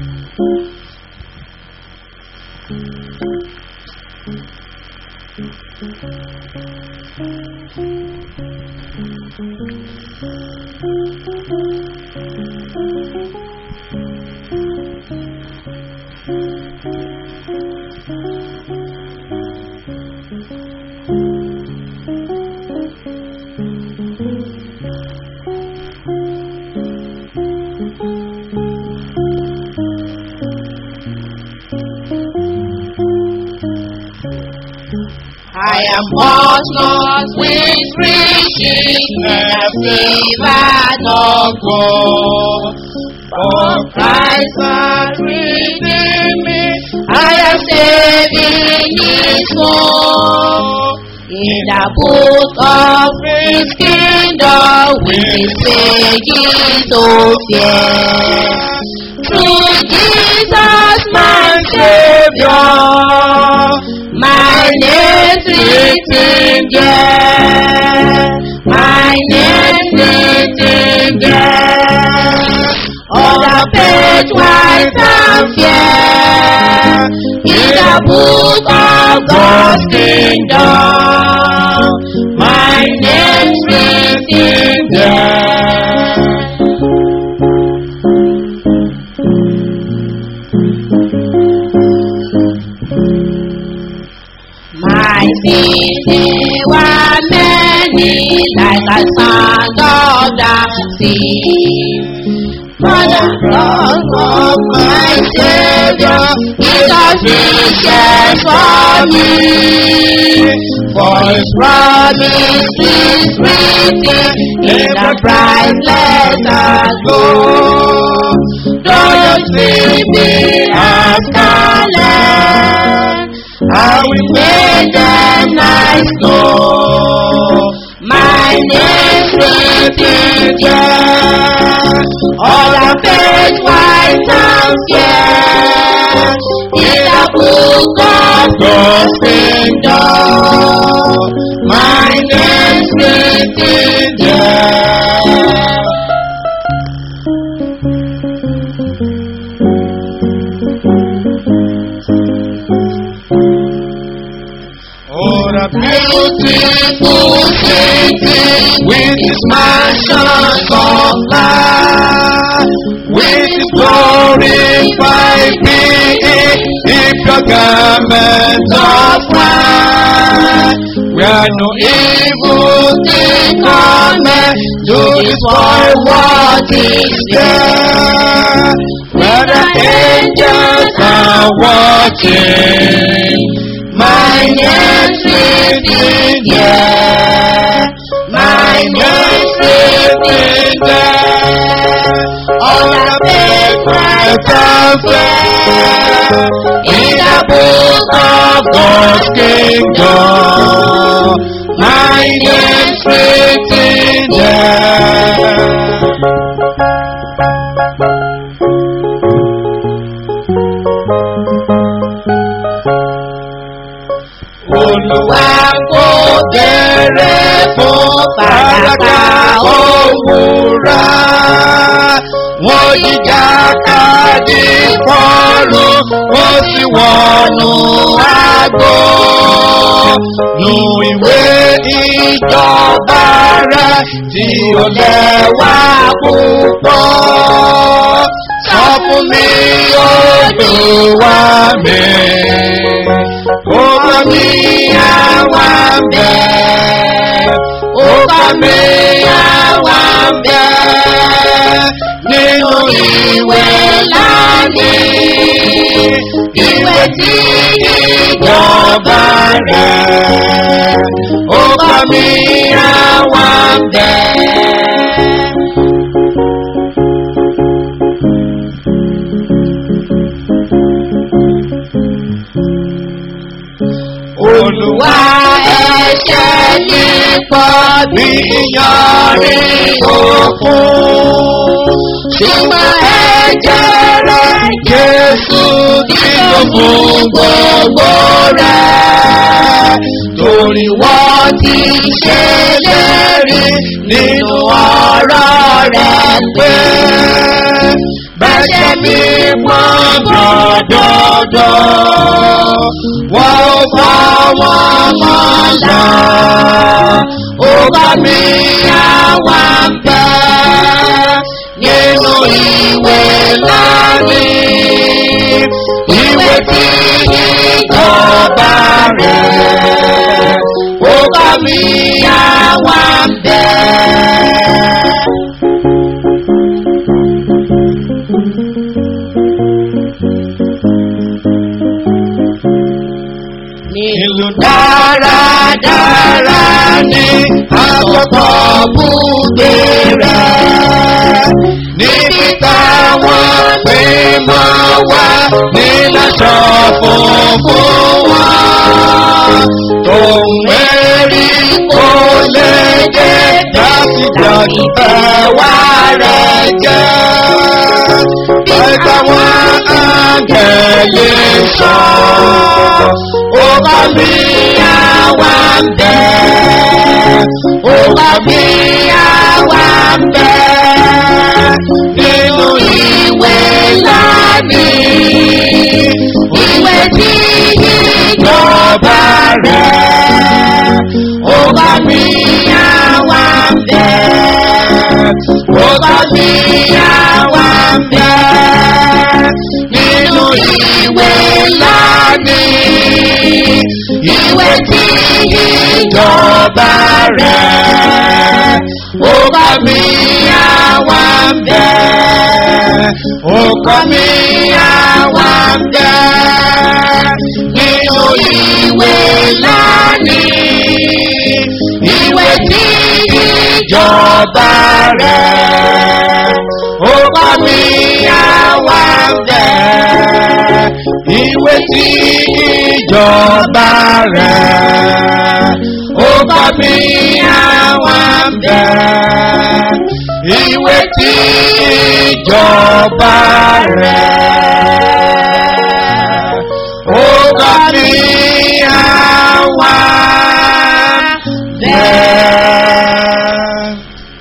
I am much lost with riches and a fever no gold. For Christ has redeemed me, I am saved in His soul. In the book of His kingdom, with pages so fair. Through Jesus, my Savior, my name's written there. My name's written there. On the page white and fair. In the book of God's kingdom. My name's written there. My sins they were many, like a sand of the sea. But the cross of my Savior is sufficient for me. For His promise is written in the bright letters gold. Don't leave me as scarlet. I will make them nice know my name's written there. All the page white and fair in the book of God's kingdom. My name's written there. Oh, the beautiful city with its mansions of light, with its glorified being, if your garment of white, where no evil thing cometh to destroy what is there, where the angels are watching. My name's written there. My name's written there. On the pavement of fair. In the book of God's kingdom. My name's written there. Olúwa kò béèrè fún fàdákà òwúrà. Wọ́n jíjà káàdì pọ́ọ̀lù, ó sì wọnú àgbo. Nu ìwé ìjọba rẹ̀ tí ó lẹ́wà púpọ̀. Sọ fún mi Olúwa mi. Ó bá mi àwa ń bẹ̀. Ó bá mi àwa ń bẹ̀. Nínú ìwé lánìí. Ìwé tí ìjọba rẹ̀. Ó bá mi àwa ń bẹ̀. Olúwa ẹ̀ṣẹ̀ ní pọ̀ bí iyanrìn òkun. Ṣùgbọ́n ẹ̀jẹ̀ rẹ̀ Jésù kí ló fún gbogbo rẹ̀. Torí wọ́n ti ṣe lérí nínú ọ̀rọ̀ rẹ̀ pé bẹ́sẹ̀ mi pọ́n wọn mọ́lá. Ọba mi àwa ń bẹ nínú ìwé láàrin. Ìwé tí ìjọba rẹ̀. Ọba mi àwa ń bẹ. Nílùú dáradára ní àkọ́kọ́ búgbé rẹ̀. Níbi táwọn gbé máa wá níláṣọ funfun wá. Tòun mẹ́rí kò lè dé láti jọ̀dí ẹ̀wá rẹ̀ jẹ́. Ẹgbẹ́ wọn àgẹ̀lẹ̀ sọ. Ọba mi àwa ń bẹ̀. Ọba mi àwa ń bẹ̀. Nínú ìwé láàmì. Ìwé tí ìjọba rẹ̀. Ọba mi àwa ń bẹ̀. Ọba mi àwa ń bẹ̀. Nínú ìwé láàmì. Ìwé tí ìjọba rẹ̀. Ọba mi àwa ń bẹ̀. Ọkọ mi àwa ń bẹ̀. Nínú ìwé láàmì. Ìwé tí ìjọba rẹ̀. Ọba mi àwa ń bẹ̀. Ìwé tí ìjọba rẹ̀. Ọba mi àwa ń bẹ̀. Ìwé tí ìjọba rẹ̀. Ọba mi àwa ń bẹ̀.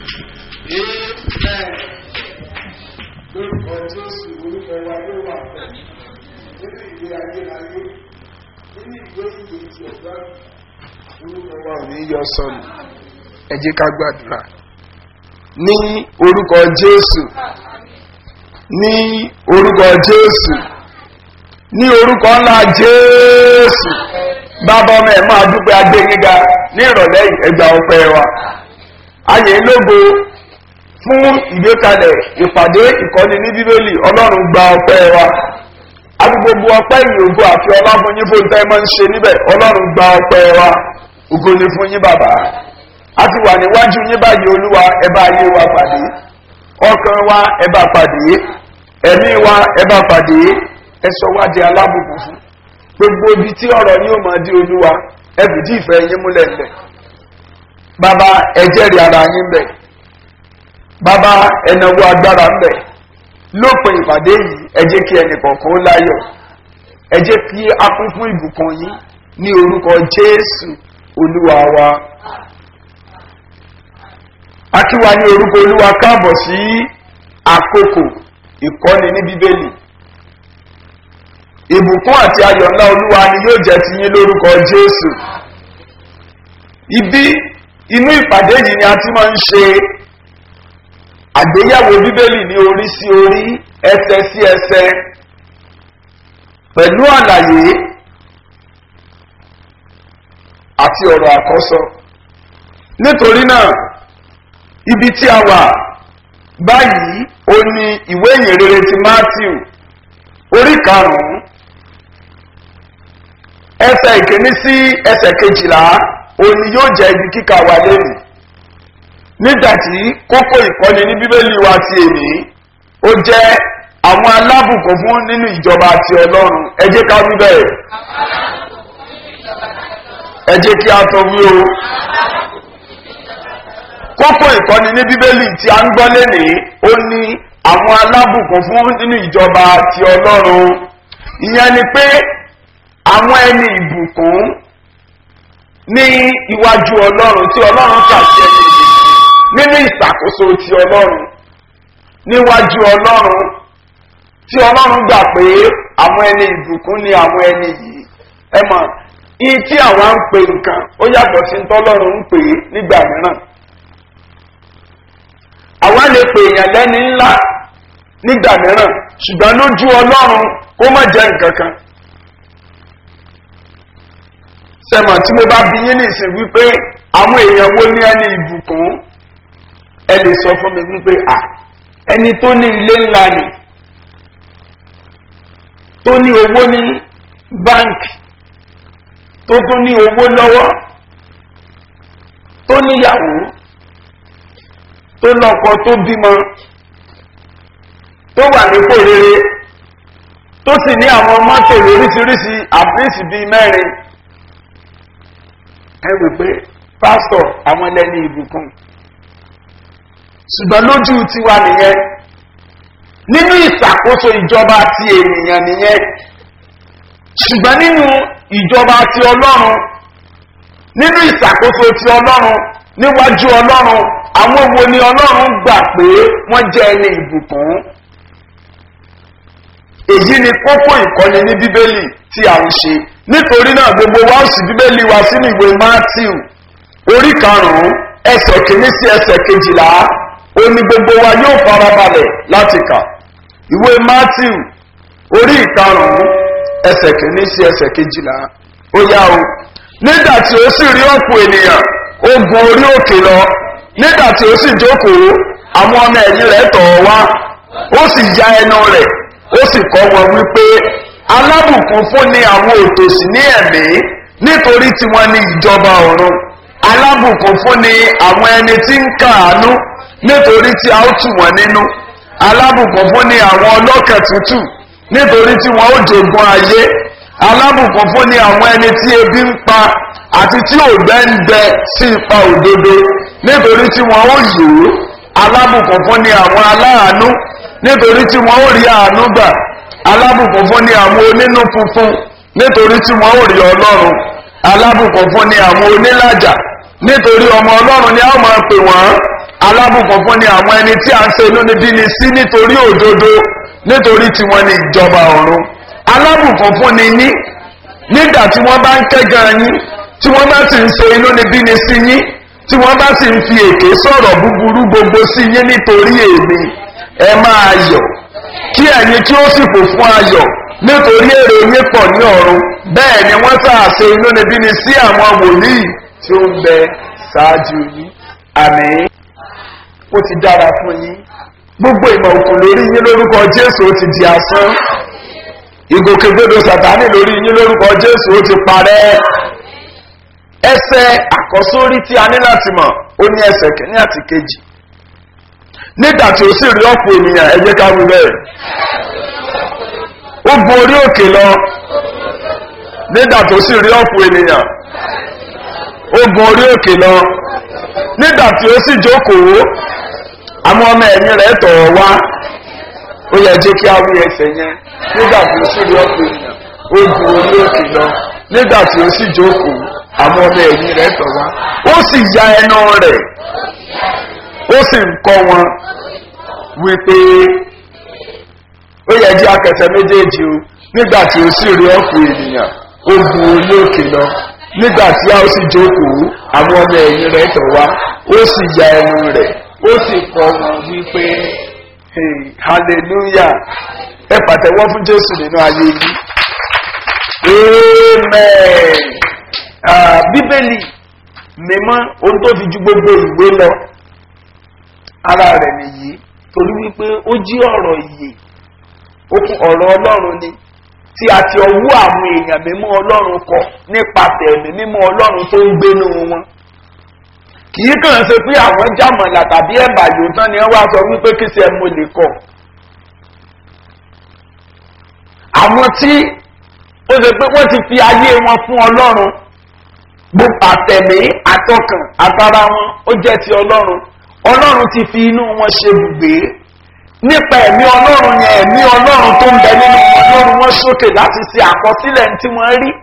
lórúkọ jésù orúkọ wa ló wà bẹ́ẹ̀ nínú ìwé ayérayé nínú ìwé ìwé ti ọ̀gá orúkọ wa ò ní yọ sọnù ẹ jẹ́ ká gbàdúrà ní orúkọ jésù ní orúkọ jésù ní orúkọ ńlá jésù bàbá ọmọ ẹ̀ máa dúpẹ́ agbẹ́yìnga ní ìrọ̀lẹ́ ẹgbà ọpẹ́ wa ayé lógo fún ìgbékalẹ̀ ìpàdé ìkọ́ni ní bíbélì ọlọ́run gba ọpẹ́ wa àti gbogbo ọpẹ́ ìyògo àti ọláfúnyín fún tẹ́ máa ń ṣe níbẹ̀ ọlọ́run gba ọpẹ́ wa ògo ni fún yín bàbá a ti wà níwájú yín báyìí olúwa ẹ bá ayé wa pàdé ọkàn wa ẹ bá pàdé ẹ̀mí wa ẹ bá pàdé ẹ sọ wá di alábùkún fún gbogbo ibi tí ọ̀rọ̀ yóò máa di olúwa ẹ fìdí ìfẹ́ yín múlẹ̀ ńlẹ̀ bàbá ẹ jẹ́rìí ara yín bẹ̀ bàbá ẹnáwó agbára ń bẹ̀ lópin ìpàdé yìí ẹ jẹ́ kí ẹnì kọ̀ọ̀kan ó láyọ̀ ẹ jẹ́ kí a kún fún ìbùkún yín ní orúkọ jésù olúwa wa akíwa ní orúkọ olúwa káàbọ̀ sí àkókò ìkọ́ni ní bíbélì ìbùkún àti ayọ̀ ńlá olúwa ni yóò jẹ́ ti yín lórúkọ jésù ibi inú ìpàdé yìí ni a ti máa ń ṣe àgbéyàwó bíbélì ní orí sí orí ẹsẹ sí ẹsẹ pẹ̀lú àlàyé àti ọ̀rọ̀ àkọ́sọ nítorí náà ibi tí a wà báyìí ó ní ìwé ìyìnrere ti matthew orí karùn-ún ẹsẹ̀ ìkíní sí ẹsẹ̀ kejìlá òní yóò jẹ́ ibi kíkà wà lẹ́nu nígbàtí kókó ìkọ́ni ní bíbélì wa ti èmi ó jẹ́ àwọn alábùkún fún nínú ìjọba ti ọlọ́run ẹ jẹ́ ká wí bẹ́ẹ̀ ẹ jẹ́ kí a tó wí o kókó ìkọ́ni ní bíbélì tí a ń gbọ́ lénìí ó ní àwọn alábùkún fún nínú ìjọba ti ọlọ́run ìyẹn ni pé àwọn ẹni ìbùkún ní iwájú ọlọ́run tí ọlọ́run kà sí ẹni ìbùkún nínú ìṣàkóso ti ọlọ́run níwájú ọlọ́run tí ọlọ́run gbà pé àwọn ẹni ìbùkún ni àwọn ẹni yìí ẹ mọ̀ iye tí àwa ń pè nǹkan ó yàtọ̀ sí tọ́lọ́run ń pè é nígbà mìíràn àwa lè pè èèyàn lẹ́ni ńlá nígbà mìíràn ṣùgbọ́n lójú ọlọ́run kó má jẹ́ nǹkan kan sẹ́mọ̀ tí mo bá bí yín nìsín wípé àwọn èèyàn wo ní ẹni ìbùkún ẹ lè sọ fún mi wípé à ẹni tó ní ilé ńlá ni tó ní owó ní báńkì tó tún ní owó lọ́wọ́ tó níyàwó tó lọ́kọ tó bímọ tó wà nípò rere tó sì ní àwọn mọ́tò lóríṣiríṣi àpírísì bíi mẹ́rin ẹ wí pé pásítọ̀ àwọn ẹlẹ́ni ìbùkún ṣùgbọ́n lójú tiwa nìyẹn nínú ìṣàkóso ìjọba ti ènìyàn nìyẹn ṣùgbọ́n nínú ìjọba ti ọlọ́run nínú ìṣàkóso ti ọlọ́run níwájú ọlọ́run àwọn wo ni ọlọ́run gbà pé wọ́n jẹ́ ẹni ìbùkún èyí ni kókó ìkọ́ni ní bíbélì tí a ń ṣe nítorí náà gbogbo wa ó sì bíbélì wa sínú ìwé matthew orí karùn-ún ẹsẹ̀ kìíní sí ẹsẹ̀ kejìlá ó ní gbogbo wa yóò farabalẹ̀ láti kà ìwé matthew orí karùn-ún ẹsẹ̀ kìíní sí ẹsẹ̀ kejìlá ó yá o nígbà tí ó sì rí ọ̀pọ̀ ènìyàn ó gun orí òkè lọ nígbà tí ó sì jókòó àwọn ọmọ ẹ̀yìn rẹ̀ tọ̀ ọ́ wá ó sì ya ẹnu rẹ̀ ó sì kọ́ wọn wípé alábùkún fún ni àwọn òtòṣì ní ẹ̀mí nítorí tí wọ́n ní ìjọba ọ̀run alábùkún fún ni àwọn ẹni tí ń kàánú nítorí tí a ó tù wọ́n nínú alábùkún fún ni àwọn ọlọ́kẹ̀ tútù nítorí tí wọ́n ó jogun ayé alábùkún fún ni àwọn ẹni tí ebi ń pa àti tí ògbẹ́ ń gbẹ sí ipa òdodo nítorí tí wọ́n ó yòó alábùkún fún ni àwọn aláàánú nítorí tí wọ́n ó rí àánú gbà alábùkún fún ni àwọn onínú funfun nítorí tí wọ́n ó rí ọlọ́run alábùkún fún ni àwọn onílàjà nítorí ọmọ ọlọ́run ni a máa pè wọ́n alábùkún fún ni àwọn ẹni tí a ń ṣe inúnibíni sí nítorí òdodo nítorí tí wọ́n ní ìjọba ọ̀run alábùkún fún ni yín nígbà tí wọ́n bá ń kẹ́gàn yín tí wọ́n bá sì ń ṣe inúnibíni sí yín tí wọ́n bá sì ń fi èké sọ̀rọ̀ búburú gbogbo sí yín nítorí èmi ẹ máa yọ̀ kí ẹ̀yin tí ó sì kò fún ayọ̀ nítorí èrè yín pọ̀ ní ọ̀run bẹ́ẹ̀ ni wọ́n sàṣe inúnibíni sí àwọn wòlíì tí ó ń bẹ ṣáájú yín àmì ó ti dára fún yín gbogbo ìmọ̀ òkun lórí yín lórúkọ jésù ó ti di asán ìgòkègbodò sàtánì lórí yín lórúkọ jésù ó ti parẹ́ ẹsẹ̀ àkọ́sórí tí a ní láti mọ̀ ó ní ẹsẹ̀ kìíní àti kejì nígbà tí ó sì rí ọ̀pọ̀ ènìyàn ẹ jẹ́ ká wí bẹ́ẹ̀ ó gun orí òkè lọ nígbà tó sì rí ọ̀pọ̀ ènìyàn ó gun orí òkè lọ nígbà tí ó sì jókòó àwọn ọmọ ẹ̀yìn rẹ̀ tọ̀ ọ́ wá ó yẹ jẹ́ kí a wí ẹsẹ̀ yẹn nígbà tí ó sì rí ọ̀pọ̀ ènìyàn ó gun orí òkè lọ nígbà tí ó sì jókòó àwọn ọmọ ẹ̀yìn rẹ̀ tọ̀ wá ó sì ya ẹnu rẹ̀ ó sì ń kọ́ wọn wípé ó yẹ jẹ́ akẹsẹ̀ méjèèjì o nígbà tí ó sì rí ọ̀pọ̀ ènìyàn ó gun orí òkè lọ nígbà tí a ó sì jókòó àwọn ọmọ ẹ̀yìn rẹ̀ tọ̀ wá ó sì ya ẹnu rẹ̀ ó sì kọ́ wọn wípé hey, hallelujah ẹ pàtẹ́wọ́ fún jésù nínú ayé yìí amen ah, bíbélì mímọ́ ohun tó fi ju gbogbo ìwé lọ ara rẹ̀ nìyí torí wípé ó jí ọ̀rọ̀ ìyè ó kún ọ̀rọ̀ ọlọ́run ni tí a ti ọwọ́ àwọn èèyàn mímọ́ ọlọ́run kọ nípasẹ̀ ẹ̀mí mímọ́ ọlọ́run tó ń gbénú wọn kì í kàn ṣe pé àwọn jàmọ̀là tàbí ẹ̀bà yóò tán ni wọ́n wá sọ wípé kí ṣe mo lè kọ àwọn tí ó ṣe pé wọ́n ti fi ayé wọn fún ọlọ́run gbogbo àtẹ̀mí àtọkàn àtara wọn ó jẹ́ ti ọlọ́run ọlọ́run ti fi inú wọn ṣe bùgbé nípa ẹ̀mí ọlọ́run yẹn ẹ̀mí ọlọ́run tó ń bẹ nínú ọlọ́run wọn sókè láti ṣe àkọsílẹ̀ tí wọ́n rí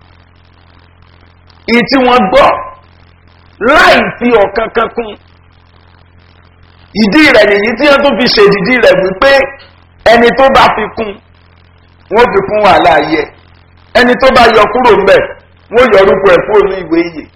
èyí tí wọ́n gbọ́ láì fi ọ̀kan kan kún ìdí rẹ̀ nìyí tí wọ́n tún fi ṣèdìdí rẹ̀ wípé ẹni tó bá fi kún wọ́n fi kún wàhálà ayé ẹni tó bá yọ kúrò ńbẹ̀ wọ́n yọ orúkọ ẹ̀ kúrò ní ìwé ìyè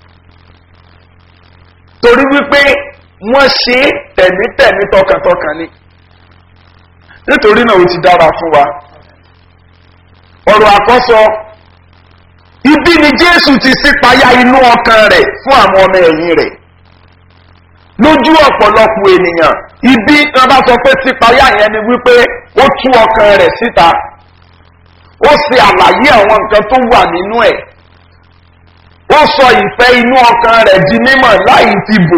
torí wípé wọ́n ṣe é tẹ̀mítẹ̀mí tọkàntọkàn ni nítorí náà ó ti dára fún wa ọ̀rọ̀ àkọ́sọ ibi ni jésù ti sípayá inú ọkàn rẹ̀ fún àwọn ọmọ ẹ̀yìn rẹ̀ lójú ọ̀pọ̀lọpọ̀ ènìyàn ibi tí wọ́n bá sọ pé sípayá yẹn ni wípé ó tú ọkàn rẹ̀ síta ó ṣe àlàyé àwọn nǹkan tó wà nínú ẹ̀ ó sọ ìfẹ́ inú ọkàn rẹ̀ di mímọ̀ láì fi bò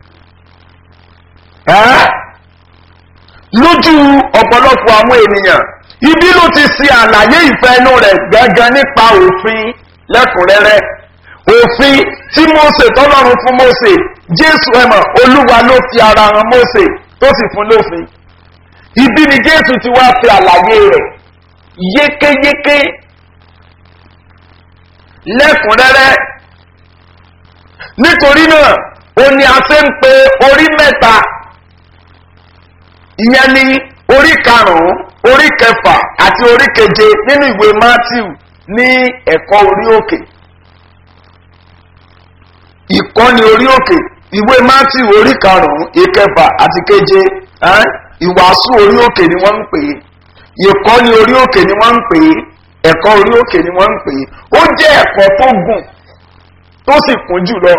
lójú ọ̀pọ̀lọpọ̀ àwọn ènìyàn ibi ló ti ṣe àlàyé ìfẹ́ inú rẹ̀ gángan nípa òfin lẹ́kùnrẹ́rẹ́ òfin tí mose tọ́lọ́run fún mose jésù ẹ̀mọ̀ olúwa ló fi ara han mose tó sì fún lófin ibi ni jésù ti wá fi àlàyé rẹ̀ yékéyéké lẹ́kùnrẹ́rẹ́ nítorí náà ó ní a ṣe ń pe orí mẹ́ta ìyẹn ní orí karùn-ún orí kẹfà àti orí keje nínú ìwé matthew ní ẹ̀kọ́ orí òkè ìkọ́ni orí òkè ìwé matthew orí karùn-ún ìkẹfà àti keje ìwàásù orí òkè ni wọ́n ń pè é ìkọ́ni orí òkè ni wọ́n ń pè é ẹ̀kọ́ orí òkè ni wọ́n ń pè é ó jẹ́ ẹ̀kọ́ tó gùn tó sì kún jùlọ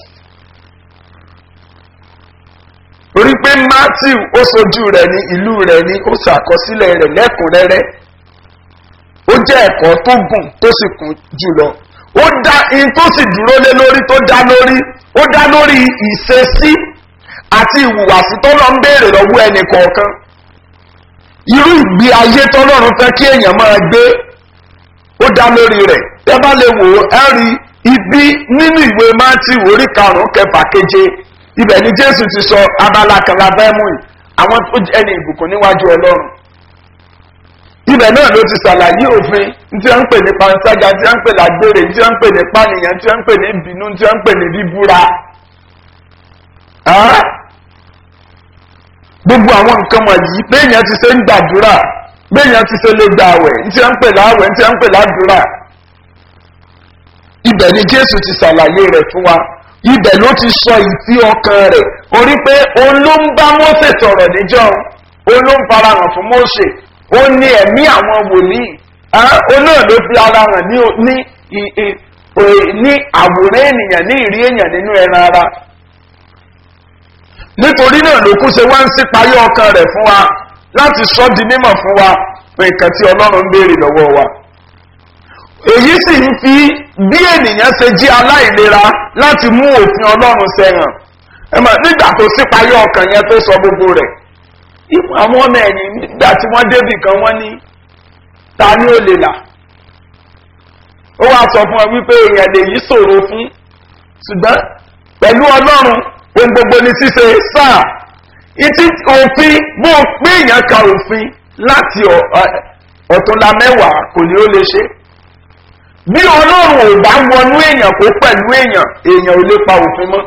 torí pé matthew ó sojú rẹ̀ ní ìlú rẹ̀ ní ó ṣàkọsílẹ̀ rẹ̀ lẹ́kùnrẹ́rẹ́ ó jẹ́ ẹ̀kọ́ tó gùn tó sì kún jùlọ ó dá in tó sì dúró lé lórí tó dá lórí ó dá lórí ìṣesí àti ìhùwàsí tó lọ ń béèrè lọ́wọ́ ẹnì kọ̀ọ̀kan irú ìgbé ayé tọ́lọ́run fẹ́ kí èèyàn máa gbé ó dá lórí rẹ̀ tẹ́ bá lè wò ó ẹ́ rí ibi nínú ìwé matthew orí karùn-ún kẹfà keje ibẹ̀ ni jésù ti sọ abala kan lábẹ́ mú yìí àwọn tó jẹ́ ẹni ìbùkún níwájú ọlọ́run ibẹ̀ náà ló ti ṣàlàyé òfin tí wọ́n ń pè ní panṣágà tí wọ́n ń pè lágbèrè tí wọ́n ń pè ní pànìyàn tí wọ́n ń pè ní ìbínú tí wọ́n ń pè ní bíbúra gbogbo àwọn nǹkan wọ̀nyí béèyàn ti ṣe ń gbàdúrà béèyàn ti ṣe lè gbà àwẹ̀ tí wọ́n ń pè láwẹ̀ tí wọ́n ń pè ládùúrà ibẹ̀ ni jésù ti ṣàlàyé rẹ̀ fún wa ibẹ̀ ló ti sọ ìfí ọkàn rẹ̀ orí pé òun ló ń bá mose sọ̀rọ̀ níjọ́ òun ló ń farahàn fún mose ó ní ẹ̀mí àwọn wòlíì òun náà ló fi ara hàn ní ní àwòrán ènìyàn ní ìrí èèyàn nínú ẹran ara nítorí náà ló kú ṣe wá ń sípayé ọkàn rẹ̀ fún wa láti sọ di mímọ̀ fún wa pé nǹkan tí ọlọ́run ń béèrè lọ́wọ́ wa èyí sì ń fi bí ènìyàn ṣe jí aláìlera láti mú òfin ọlọ́run sẹ́yàn ẹ̀mọ̀ nígbà tó sípayé ọkàn yẹn tó sọ gbogbo rẹ̀ àwọn ọmọ ẹ̀yìn nígbà tí wọ́n débì kan wọ́n ní ta ni ó lè là ó wá sọ fún ọ wípé èèyàn lè yí ṣòro fún ṣùgbọ́n pẹ̀lú ọlọ́run ohun gbogbo ni ṣíṣe sáà ìtí òfin bó pé èèyàn ka òfin láti ọ̀túnla mẹ́wàá kò ní ó lè ṣe bí ọlọ́run ò bá wọnú èèyàn kó pẹ̀lú èèyàn èèyàn ò lè pa òfin mọ́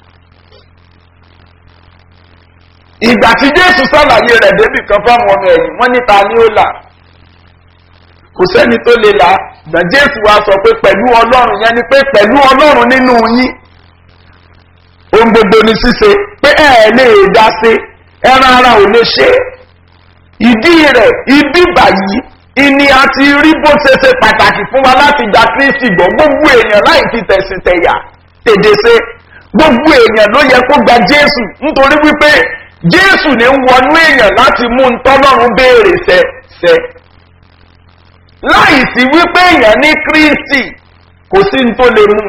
ìgbà tí jésù sàlàyé rẹ̀ débì kan fáwọn ọmọ ẹ̀yìn wọ́n níta ni ó là kò sẹ́ni tó lè là gbọ̀n jésù wa sọ pé pẹ̀lú ọlọ́run yẹn ni pé pẹ̀lú ọlọ́run nínú yín ohun gbogbo ni ṣíṣe pé ẹ ẹ lè dá sí ẹran ara ò lè ṣe ìdí rẹ̀ ibi báyìí ìní àti rí bó ṣe ṣe pàtàkì fún wa láti gba kristi gbọ́ gbogbo èèyàn láì fi tẹ̀sìn tẹ̀yà tèdè ṣe gbogbo èèyàn ló yẹ kó gba jésù nítorí wípé jésù ní wọnú èèyàn láti mú ntọ́lọ́run béèrè ṣẹ ṣẹ láì sí wípé èèyàn ní kristi kò sí ní tó lè mú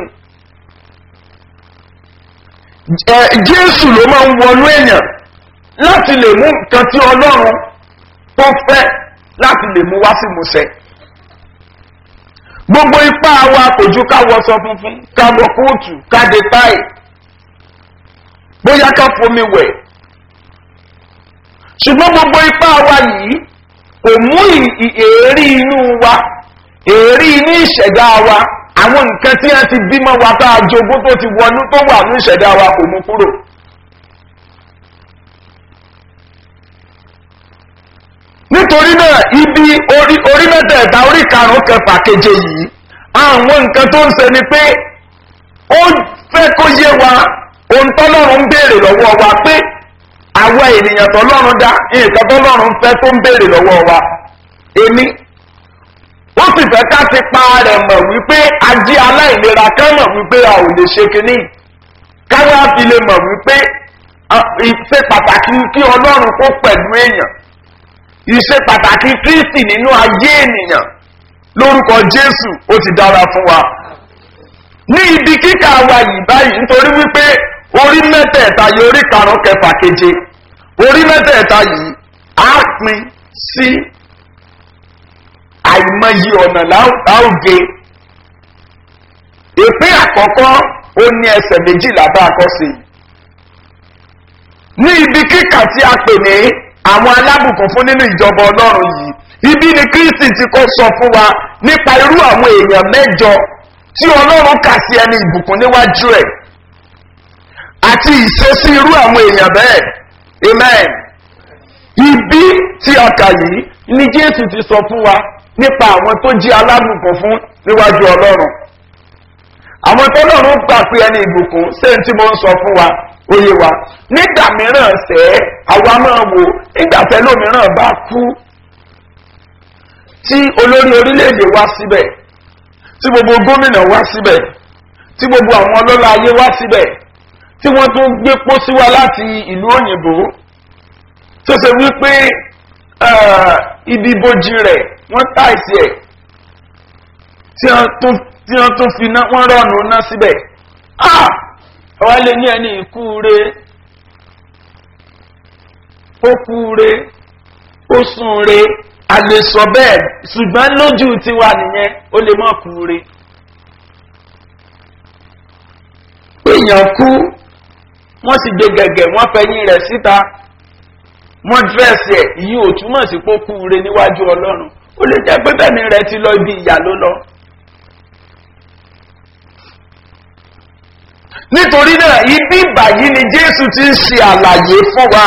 jésù ló máa ń wọnú èèyàn láti lè mú nǹkan tí ọlọ́run tó fẹ́ láti lè mú wá sí musẹ gbogbo ipá wa kò ju ká wọṣọ funfun ká wọ kóòtù ká de táì bóyá ká fomi wẹ̀ ṣùgbọ́n gbogbo ipá wa yìí kò mú èérí inú wa èérí inú ìṣẹ̀dá wa àwọn nǹkan tí wọ́n ti bímọ wa tá a jogún tó ti wọnú tó wà ní ìṣẹ̀dá wa kò mú kúrò. nítorí náà ibi orí orí mẹ́tẹ̀ẹ̀ta orí karùn-ún kẹfà keje yìí àwọn nǹkan tó ń ṣe ni pé ó fẹ́ kó yé wa ohun tọ́lọ́run ń béèrè lọ́wọ́ wa pé àwa ènìyàn tọ́lọ́run dá nǹkan tọ́lọ́run fẹ́ tó ń béèrè lọ́wọ́ wa èmi ó sì fẹ́ ká ti pa rẹ̀ mọ̀ wípé ajé aláìlera ká mọ̀ wípé a ò lè ṣe kinní káwá fi lè mọ̀ wípé ìṣe pàtàkì kí ọlọ́run kó pẹ̀lú èèyàn ìṣe pàtàkì kristi nínú ayé ènìyàn lórúkọ jésù ó ti dára fún wa ní ibi kíkà wa yìí báyìí nítorí wípé orí mẹ́tẹ̀ẹ̀ta yìí orí karùn-ún kẹfà keje orí mẹ́tẹ̀ẹ̀ta yìí á pin sí àìmọye ọ̀nà láòge ìpín àkọ́kọ́ ó ní ẹsẹ̀ méjìlá bá a kọ́ sí i ní ibi kíkà tí a pè ní àwọn alábùkún fún nínú ìjọba ọlọ́run yìí ibi ni kristi ti kọ́ sọ fún wa nípa irú àwọn èèyàn mẹ́jọ tí ọlọ́run kà sí ẹni ìbùkún níwájú ẹ̀ àti ìṣesí irú àwọn èèyàn bẹ́ẹ̀ amen ibi tí a kà yìí ni jésù ti sọ fún wa nípa àwọn tó jí alábùkún fún níwájú ọlọ́run àwọn tọ́lọ́run gbà pé ẹni ìbùkún sẹ́yìn tí mo ń sọ fún wa oyè wa nígbà mìíràn sẹ́ àwa máa wò nígbà tẹ́lómìíràn bá kú tí olórí orílẹ̀-èdè wá síbẹ̀ tí gbogbo gómìnà wá síbẹ̀ tí gbogbo àwọn ọlọ́lá ayé wá síbẹ̀ tí wọ́n tún gbé pósí wá láti ìlú òyìnbó tó ṣe wípé ibi ibojì rẹ̀ wọ́n táìsì ẹ̀ tí wọ́n tún fi ná wọ́n rọ̀nù ná síbẹ̀ ọwọ́ lè ní ẹni ìkú re ó kú re ó sùn re a lè sọ bẹ́ẹ̀ ṣùgbọ́n lójú tiwa nìyẹn ó lè mọ̀ kú re. èèyàn kú wọ́n sì gbé gẹ̀gẹ̀ wọ́n fẹ̀yìn rẹ̀ síta wọ́n dírẹ́sì ẹ̀ ìyí ò túmọ̀ sí pé ó kú re níwájú ọlọ́run ó lè jẹ́ pé bẹ́ẹ̀ ni rẹ̀ ti lọ ibi ìyá ló lọ. nítorí náà ibi ìbàyí ni jésù ti ń ṣe àlàyé fún wa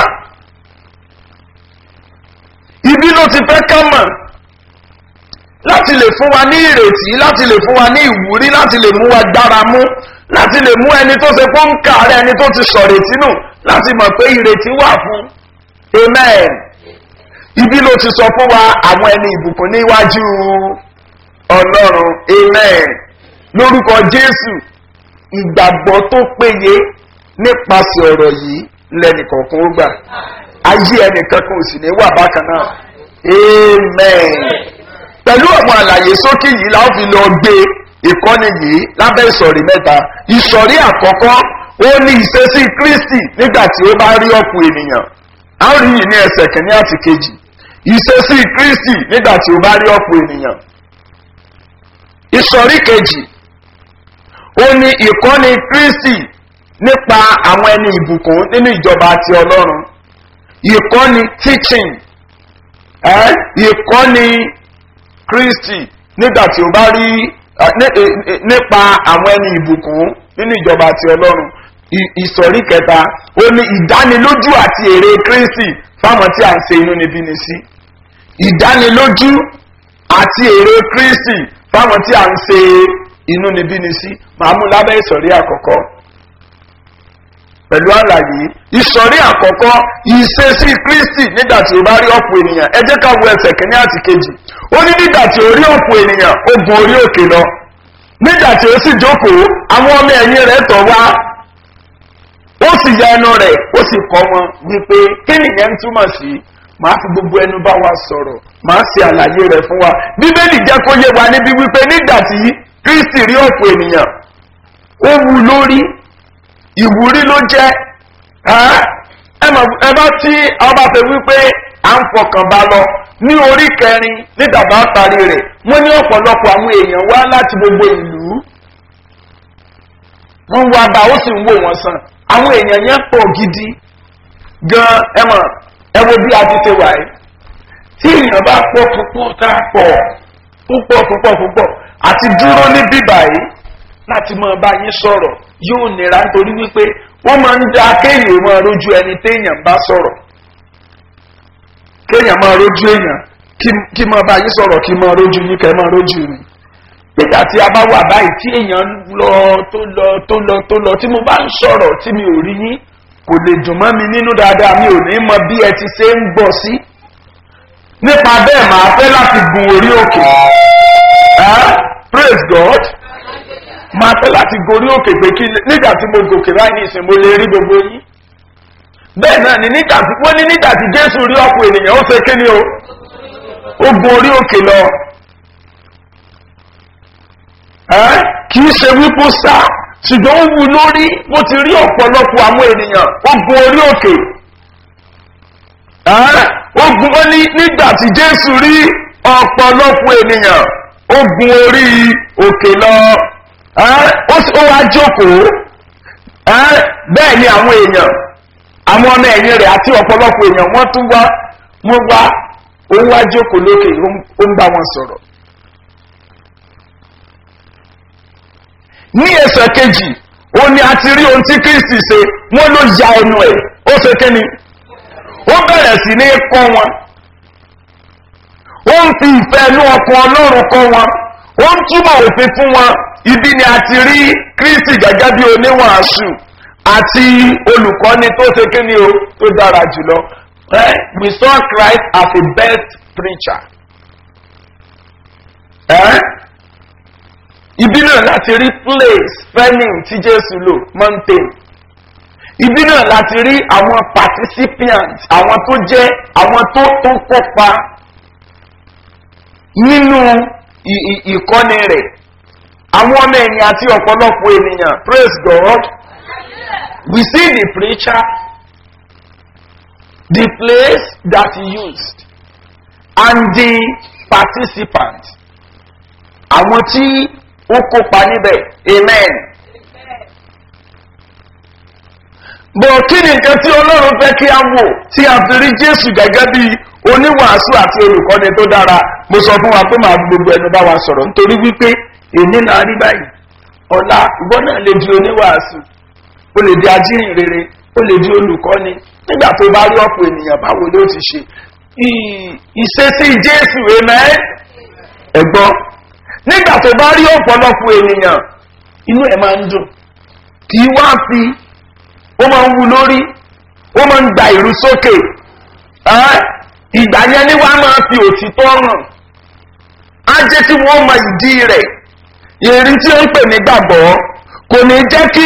ibi ló ti fẹ́ ká mọ̀ láti lè fún wa ní ìrètí láti lè fún wa ní ìwúrí láti lè mú wa gbára mú láti lè mú ẹni tó ṣe fún kàárẹ̀ ẹni tó ti sọ̀rètí nù láti mọ̀ pé ìrètí wà fún amen ibi ló ti sọ fún wa àwọn ẹni ìbùkún níwájú ọlọ́run amen lórúkọ jésù ìgbàgbọ́ tó péye nípasẹ̀ ọ̀rọ̀ yìí lẹ́nìkọ̀ọ̀kan ó gbà ayé ẹnìkankan ò sì ní wà bákan náà amen pẹ̀lú àwọn àlàyé sókè yìí la ó fi lọ gbé ìkọ́ni yìí lábẹ́ ìsọ̀rí mẹ́ta ìsọ̀rí àkọ́kọ́ ó ní ìṣesí kristi nígbà tí ó bá rí ọ̀pọ̀ ènìyàn a ó rí yìí ní ẹsẹ̀ kìíní àti kejì ìṣesí kristi nígbà tí ó bá rí ọ̀pọ̀ ènìyàn ìsọ̀rí kejì ó ní ìkọ́ni kristi nípa àwọn ẹni ìbùkún nínú ìjọba àti ọlọ́run ìkọ́ni teaching ẹ́ ìkọ́ni kristi nígbà tí ó bá rí nípa àwọn ẹni ìbùkún nínú ìjọba àti ọlọ́run ìsọ̀rí kẹta ó ní ìdánilójú àti èrè kristi fáwọn tí a ń ṣe inú níbí ni sí ìdánilójú àti èrè kristi fáwọn tí a ń ṣe inú níbí ni sí màá mú lábẹ́ ìsọ̀rí àkọ́kọ́ pẹ̀lú àlàyé ìsọ̀rí àkọ́kọ́ ìṣesí kristi nígbà tí ó bá rí ọ̀pọ̀ ènìyàn ẹ jẹ́ ká wo ẹsẹ̀ kínní àti kejì ó ní nígbà tí ó rí ọ̀pọ̀ ènìyàn ó gun orí òkè lọ nígbà tí ó sì jókòó àwọn ọmọ ẹ̀yìn rẹ̀ tọ̀ wá ó sì ya ẹnu rẹ̀ ó sì kọ́ wọn wípé kí nìyẹn ń túmọ̀ sí màá fi gbogbo ẹnu bá wa sọ̀rọ̀ màá ṣe àlàyé rẹ̀ fún wa bíbélì jẹ́ kó yé wa níbi wípé nígbà tí kristi rí ọ̀pọ̀ ènìyàn ó wu lórí ìwúrí ló jẹ́ ẹ bá tí ọba fẹ́ wípé à ń fọkàn bá lọ ní orí kẹrin ní dàbá parí rẹ̀ wọ́n ní ọ̀pọ̀lọpọ̀ àwọn èèyàn wá láti gbogbo ìlú wọ́n wá bá ó sì ń wò wọ́n sàn àwọn èèyàn yẹn pọ̀ gidi gan ẹ mọ̀ ẹ wo bí a ti ṣe wà yìí tí èèyàn bá pọ̀ púpọ̀ tá a pọ̀ púpọ̀ púpọ̀ púpọ̀ àti dúró ní bíbà yìí láti máa bá yín sọ̀rọ̀ yóò nira nítorí wípé wọ́n máa ń da kéèyàn máa rójú ẹni téèyàn bá sọ̀rọ̀ kéèyàn máa rójú èèyàn kí máa bá yín sọ̀rọ̀ kí máa rójú yín kẹ́ máa rójú mi nígbà tí a bá wà báyìí tí èèyàn lọ tó lọ tó lọ tó lọ tí mo bá ń sọ̀rọ̀ tí mi ò rí yín kò lè dùn mọ́ mi nínú dáadáa mi ò ní mọ bí ẹ ti ṣe ń gbọ́ sí. nípa bẹ́ẹ̀ máa fẹ́ láti gun orí òkè praise god máa fẹ́ láti gorí òkè pé kí nígbà tí mo gòkè láì ní ìsìn mo lè rí gbogbo yín. bẹ́ẹ̀ náà ni nígbà tí wọ́n ní nígbà tí jésù rí ọ̀pọ̀ ènìyàn ó ṣe kí ni o ó gun orí òkè lọ kì í ṣe wípé sá ṣùgbọ́n ó wu lórí bó ti rí ọ̀pọ̀lọpọ̀ àwọn ènìyàn ó gun orí òkè ó gun ó ní nígbà tí jésù rí ọ̀pọ̀lọpọ̀ ènìyàn ó gun orí òkè lọ ó wá jókòó bẹ́ẹ̀ ni àwọn èèyàn àwọn ọmọ ẹ̀yìn rẹ̀ àti ọ̀pọ̀lọpọ̀ èèyàn wọ́n tún wá wọ́n wá ó wá jókòó lókè ó ń bá wọn sọ̀rọ̀. ní ẹsẹ̀ kejì ó ní a ti rí ohun tí kristi ṣe wọ́n ló ya ẹnu ẹ̀ ó ṣe kí ni ó bẹ̀rẹ̀ sí ní kọ́ wọn ó ń fi ìfẹ́ inú ọkọ̀ ọlọ́run kọ́ wọn ó ń túmọ̀ òfin fún wọn ibi ni a ti rí kristi gẹ́gẹ́ bí oníwàásù àti olùkọ́ni tó ṣe kí ni o tó dára jùlọ we saw christ as a best preacher. Eh? ibi náà láti rí place spending tí jésù lò mountain ibi náà láti rí àwọn participants àwọn tó jẹ́ àwọn tó tó kópa nínú ìkọ́ni rẹ̀ àwọn ọmọ ẹ̀yìn àti ọ̀pọ̀lọpọ̀ ènìyàn praise god we see the preacher the place that he used and the participants àwọn tí ó kópa níbẹ̀ amen. bọ̀ kí ni nǹkan tí ọlọ́run fẹ́ kí a wò tí a fi rí jésù gẹ́gẹ́ bí oníwàásù àti olùkọ́ni tó dára mo sọ fún wa pé màá gbogbo ẹnu bá wa sọ̀rọ̀ nítorí wípé èmi náà rí báyìí ọ̀la ìwọ náà lè di oníwàásù o lè di ajínrìn rere o lè di olùkọ́ni nígbà tó bá rí ọ̀pọ̀ ènìyàn báwo ló ti ṣe ìṣesí jésù amen ẹ̀gbọ́n nígbà tó bá rí ọ̀pọ̀lọpọ̀ ènìyàn inú ẹ̀ máa ń dùn kì í wá fi ó máa ń wu lórí ó máa ń gba ìrú sókè ìgbà yẹn ni wàá máa fi òtítọ́ hàn á jẹ́ kí wọ́n mọ ìdí rẹ̀ ìrìn tí ó ń pè ní gbàgbọ́ kò ní jẹ́ kí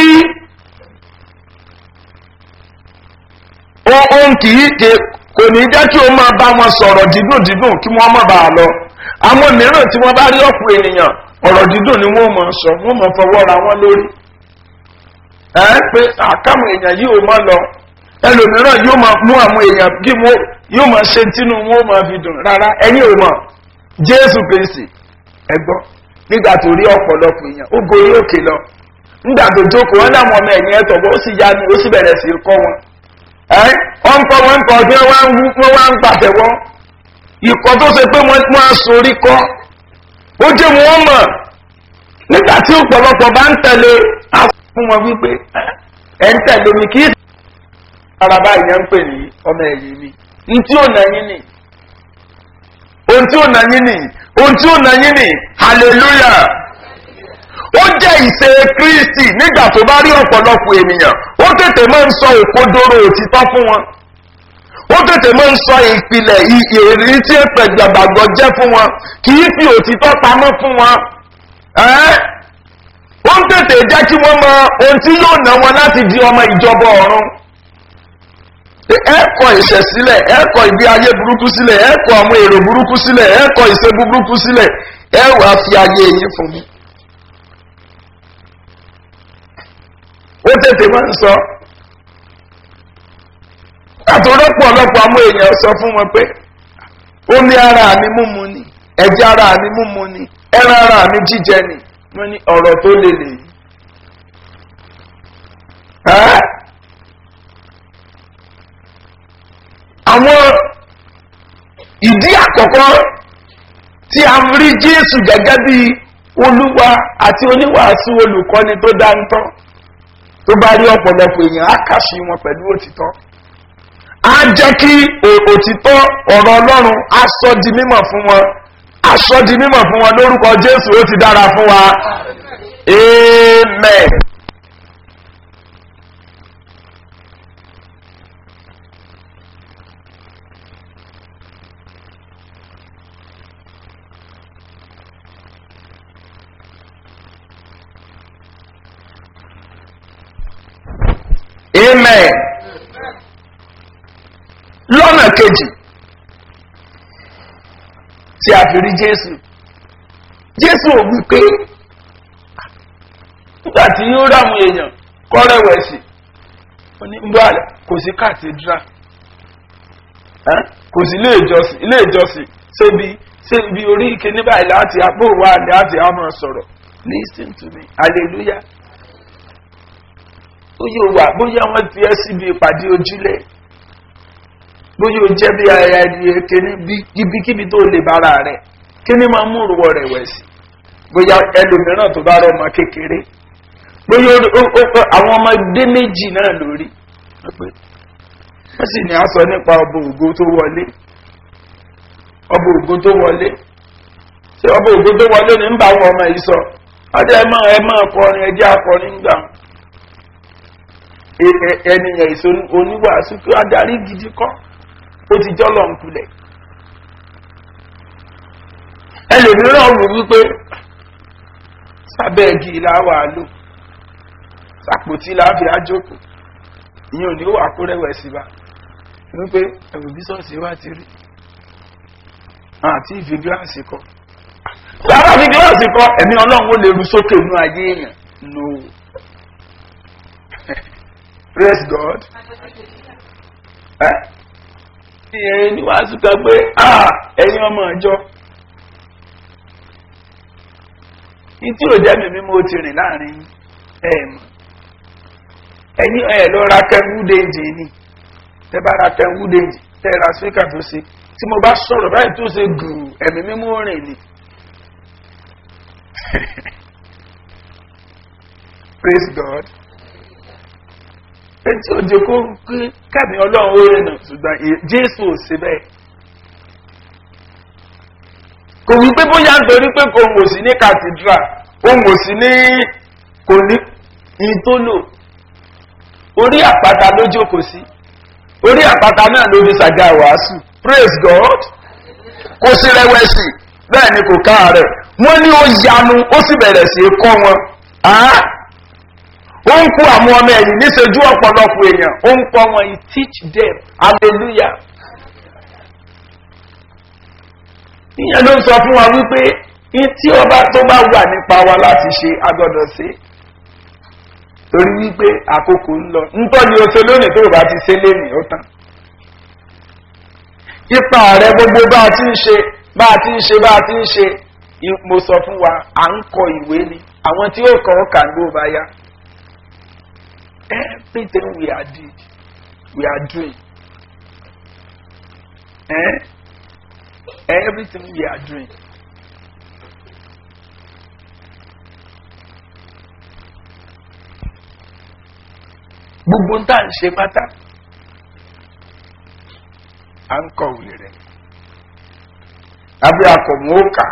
ohun kì í ké kò ní jẹ́ kí ó máa bá wọn sọ̀rọ̀ dídùn dídùn kí wọ́n má bàa lọ àwọn mìíràn tí wọ́n bá rí ọ̀pọ̀ ènìyàn ọ̀rọ̀ dídùn ni wọ́n mọ̀ sọ wọ́n mọ̀ fọwọ́ ra wọn lórí. ẹ pé àkàmù èèyàn yìí ò mọ̀ lọ ẹlòmíràn yóò máa mú àwọn èèyàn kí wọ́n yóò máa ṣe tínú wọn ó máa fi dùn rárá ẹ̀yin ò mọ̀ jésù kristi ẹ̀gbọ́n nígbà tó rí ọ̀pọ̀lọpọ̀ èèyàn ó gorí òkè lọ nígbà tó jókòó wọn láwọn ọmọ ẹ̀yìn ẹ̀tọ́ bó sì yá ni ó sì bẹ̀rẹ̀ sí kọ́ wọn. ẹ wọ́n kọ́ wọn kọ́ bí wọ́n wá ń pàtẹ́wọ́ ìkọ́ tó ṣe pé wọ́n á sorí kọ́ ó jẹ́ wọn mọ̀ nígbà tí ọ̀pọ̀lọpọ̀ bá ń tẹ̀lé á fún wọn wípé ẹ̀ ń tẹ̀lé mi kì í ara báyìí yẹn ń pè ní ọmọ ẹ̀yìn mi ní tí ò nà yín nì ohun tí ò nà yín nì ohun tí ò nà yín nì hallelujah ó jẹ́ ìṣe kristi nígbà tó bá rí ọ̀pọ̀lọpọ̀ ènìyàn ó tètè máa ń sọ òkodoro òtítọ́ fún wọn ó tètè máa ń sọ ìpìlẹ̀ ìrírí tí èpè gbàgbọ́ jẹ́ fún wọn kì í fi òtítọ́ pamọ́ fún wọn ó ń tètè jẹ́ kí wọ́n mọ ohun tí yóò ná wọn láti di ọmọ ìjọba ọ̀run ẹ̀kọ́ ìṣẹ̀ sílẹ̀ ẹ̀kọ́ ìgbé ayé burúkú sílẹ̀ ẹ̀kọ́ àwọn èrò burúkú sílẹ̀ ẹ̀kọ́ ìṣe burúkú sílẹ̀ ẹ̀ wá fi ayé yín fún mi. ó tètè máa ń sọ àtòrọ́pọ̀ ọlọ́pọ̀ àwọn èèyàn sọ fún wọn pé omi ara mi múmu ni ẹ̀jẹ̀ ara mi múmu ni ẹran ara mi jíjẹ ni wọ́n ní ọ̀rọ̀ tó lè lè yìí. àwọn ìdí àkọ́kọ́ tí a rí jésù gẹ́gẹ́ bí olúwa àti oníwàásù olùkọ́ni tó dáńtọ́ tó bá rí ọ̀pọ̀lọpọ̀ èèyàn á kàṣí wọn pẹ̀lú òtítọ́ á jẹ́ kí òtítọ́ ọ̀rọ̀ ọlọ́run á sọ di mímọ̀ fún wọn aṣọ di mímọ̀ fún wọn lórúkọ jésù ó ti dára fún wa amen. amen. lọ́nà kejì tí a fi rí jésù jésù ò wí pé nígbà tí yóò ráwọn èèyàn kọ́rẹ́wẹ̀sì onígbàlẹ̀ kò sí cathedral ẹ́n? kò sí ilé ìjọsìn ilé ìjọsìn ṣébi ṣébi orí ike ní báyìí láti àpò wa láti àmọ́ sọ̀rọ̀ listen to me hallelujah bóyá o wà bóyá wọ́n ti ẹ́ síbi ìpàdé ojúlẹ̀ bóyá o jẹ́ bí ara ẹni kíní bí ibikíbi tó lè bára rẹ̀ kíní máa mú ìrùwọ̀ rẹ̀ wẹ̀ sí bóyá ẹlòmíràn tó bá rọ ọmọ kékeré bóyá ó- ó- ó- àwọn ọmọdé méjì náà lórí wọ́n sì ní a sọ nípa ọba ògo tó wọlé ọba ògo tó wọlé ṣé ọba ògo tó wọlé ní ń bá àwọn ọmọ yìí sọ ọjọ́ ẹ máa ẹ máa kọrin ẹ jẹ́ akọrin gbà ẹ- ẹ- ẹnìyàn èso oníwàásù kí adarí gidi kọ́ ó ti jọ́ lọ́nkulẹ̀ ẹlòmíràn wò wípé sábẹ́ igi làwà lò sàpòtí láàfi àjòkò ìyẹn ò ní wà kó rẹ̀wẹ̀sì bá wípé ẹ̀rù bísọ̀sì wá ti rí àti ìfi gíláàsì kọ lára fi gíláàsì kọ ẹ̀mí ọlọ́run ó lè ru sókè nínú ayé èèyàn no praise god ẹ ìyẹn ní wàásù kan pé ah ẹ̀yin ọmọ ìjọ ní tí ò jẹ́ mi mímú ti rìn láàrin ẹ̀ mọ̀ ẹ̀yin ẹ̀ lọ ra kẹ́wúdéjì ni tẹ́ bá ra kẹ́wúdéjì tẹ́ ra spíkà tó ṣe tí mo bá sọ̀rọ̀ báyìí tó ṣe gùn ẹ̀mí mímú rìn ni praise god etí òjò kó kí kẹ́mi ọlọ́run ó rìn náà ṣùgbọ́n ì- jésù ò sí bẹ́ẹ̀ kò wí pé bóyá nítorí pé kò wò sí ní cathedral òun ò sí ní kò ní ìtólò orí àpáta ló jókòó sí orí àpáta náà ló fi ṣàga wàásù praise god kò sí rẹwẹsì bẹ́ẹ̀ ni kò káàárẹ̀ wọ́n ní ó yanu ó sì bẹ̀rẹ̀ sí í kọ́ wọn Ah! ó ń kó àwọn ọmọ ẹ̀yìn níṣojú ọ̀pọ̀lọpọ̀ èèyàn ó ń kọ́ wọn he teach them hallelujah ìyẹn ló ń sọ fún wa wípé ní tí ọba tó bá wà nípa wa láti ṣe agbọ́dọ̀ ṣe torí wípé àkókò ń lọ ńtọ́ ni o ṣe lónìí tó o bá ti ṣe lénìí ó tán ipa rẹ gbogbo bá a ti ń ṣe bá a ti ń ṣe bá a ti ń ṣe i- mo sọ fún wa à ń kọ ìwé ni àwọn tí ó kọ ọ kà ń gbó bá yá everything we are did we are doing eh? everything we are doing gbogbo ń tà ń ṣe pátá à ń kọ̀wé rẹ̀ àbí akọ̀mú òkà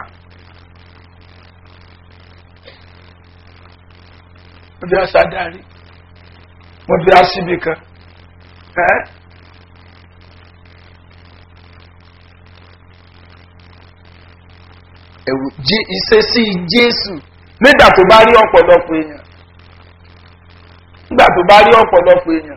wọ́n fi aṣáádárí wọ́n fi aṣíbi kan ẹ́ ẹ̀wù jí ìṣesí jésù nígbà tó bá rí ọ̀pọ̀lọpọ̀ èèyàn nígbà tó bá rí ọ̀pọ̀lọpọ̀ èèyàn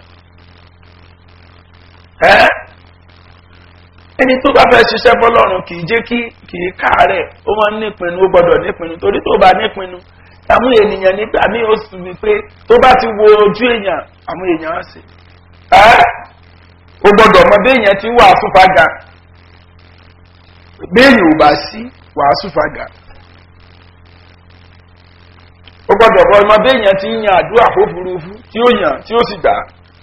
ẹ́ ẹni tó bá fẹ́ ṣiṣẹ́ fọlọ́run kì í jẹ́ kí kì í káàárẹ̀ ó máa ń nípinnu ó gbọ́dọ̀ nípinnu torí tó bá nípinnu àwọn ènìyàn nígbà míì ó sì wí pé tó bá ti wo ojú èèyàn àwọn èèyàn á sì ẹ́ ó gbọ́dọ̀ mọ bí èèyàn ti wà fúnfàgà béèyàn ò bá sí wàásù fàgà ó gbọ́dọ̀ bọ ọmọ bí èèyàn ti ń yan àdúrà fófurufú tí ó yàn tí ó sì gbà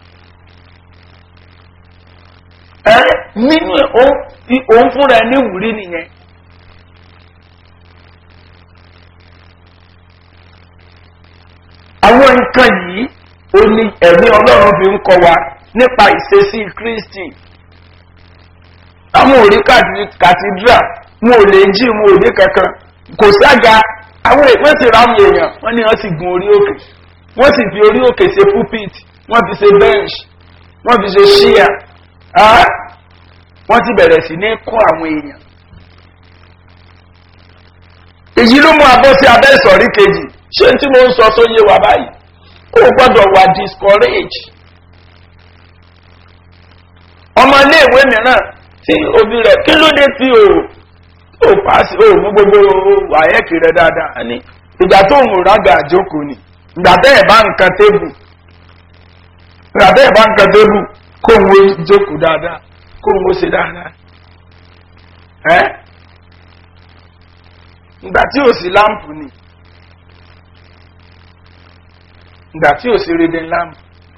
ẹ nínú ẹ ó- i- òun fúnra ẹ ní ìwúrí nìyẹn àwọn nǹkan yìí ó ní ẹ̀mí ọlọ́run fi ń kọ wa nípa ìṣesí kristi àwọn òrí kàtídrà wọn ò lè jí wọn ò ní kankan kò sága àwọn èèyàn sì ráwọn èèyàn wọn ni wọn sì gun orí òkè wọn sì fi orí òkè ṣe pulpit wọn fi ṣe bench wọn fi ṣe ṣíà wọn ti bẹ̀rẹ̀ sí ní kọ́ àwọn èèyàn èyí ló mú abọ́ sí abẹ́ ìsọ̀rí kejì ṣé tí mo ń sọ sóyè wa báyìí ó gbọ́dọ̀ wà discourage ọmọ iléèwé mìíràn tí òbí rẹ̀ kí ló dé tí o ò paasi o mú gbogbo wàyẹ́kì rẹ̀ dáadáa ní ìgbà tó ń rága àjókòó ni ìgbà bẹ́ẹ̀ bá nǹkan tébù ìgbà bẹ́ẹ̀ bá nǹkan tébù kó ń wo jókòó dáadáa kó ń wo ṣe dáadáa ẹ́ ìgbà tí ò sí láǹpù ni ìgbà tí ò sí rédè láǹpù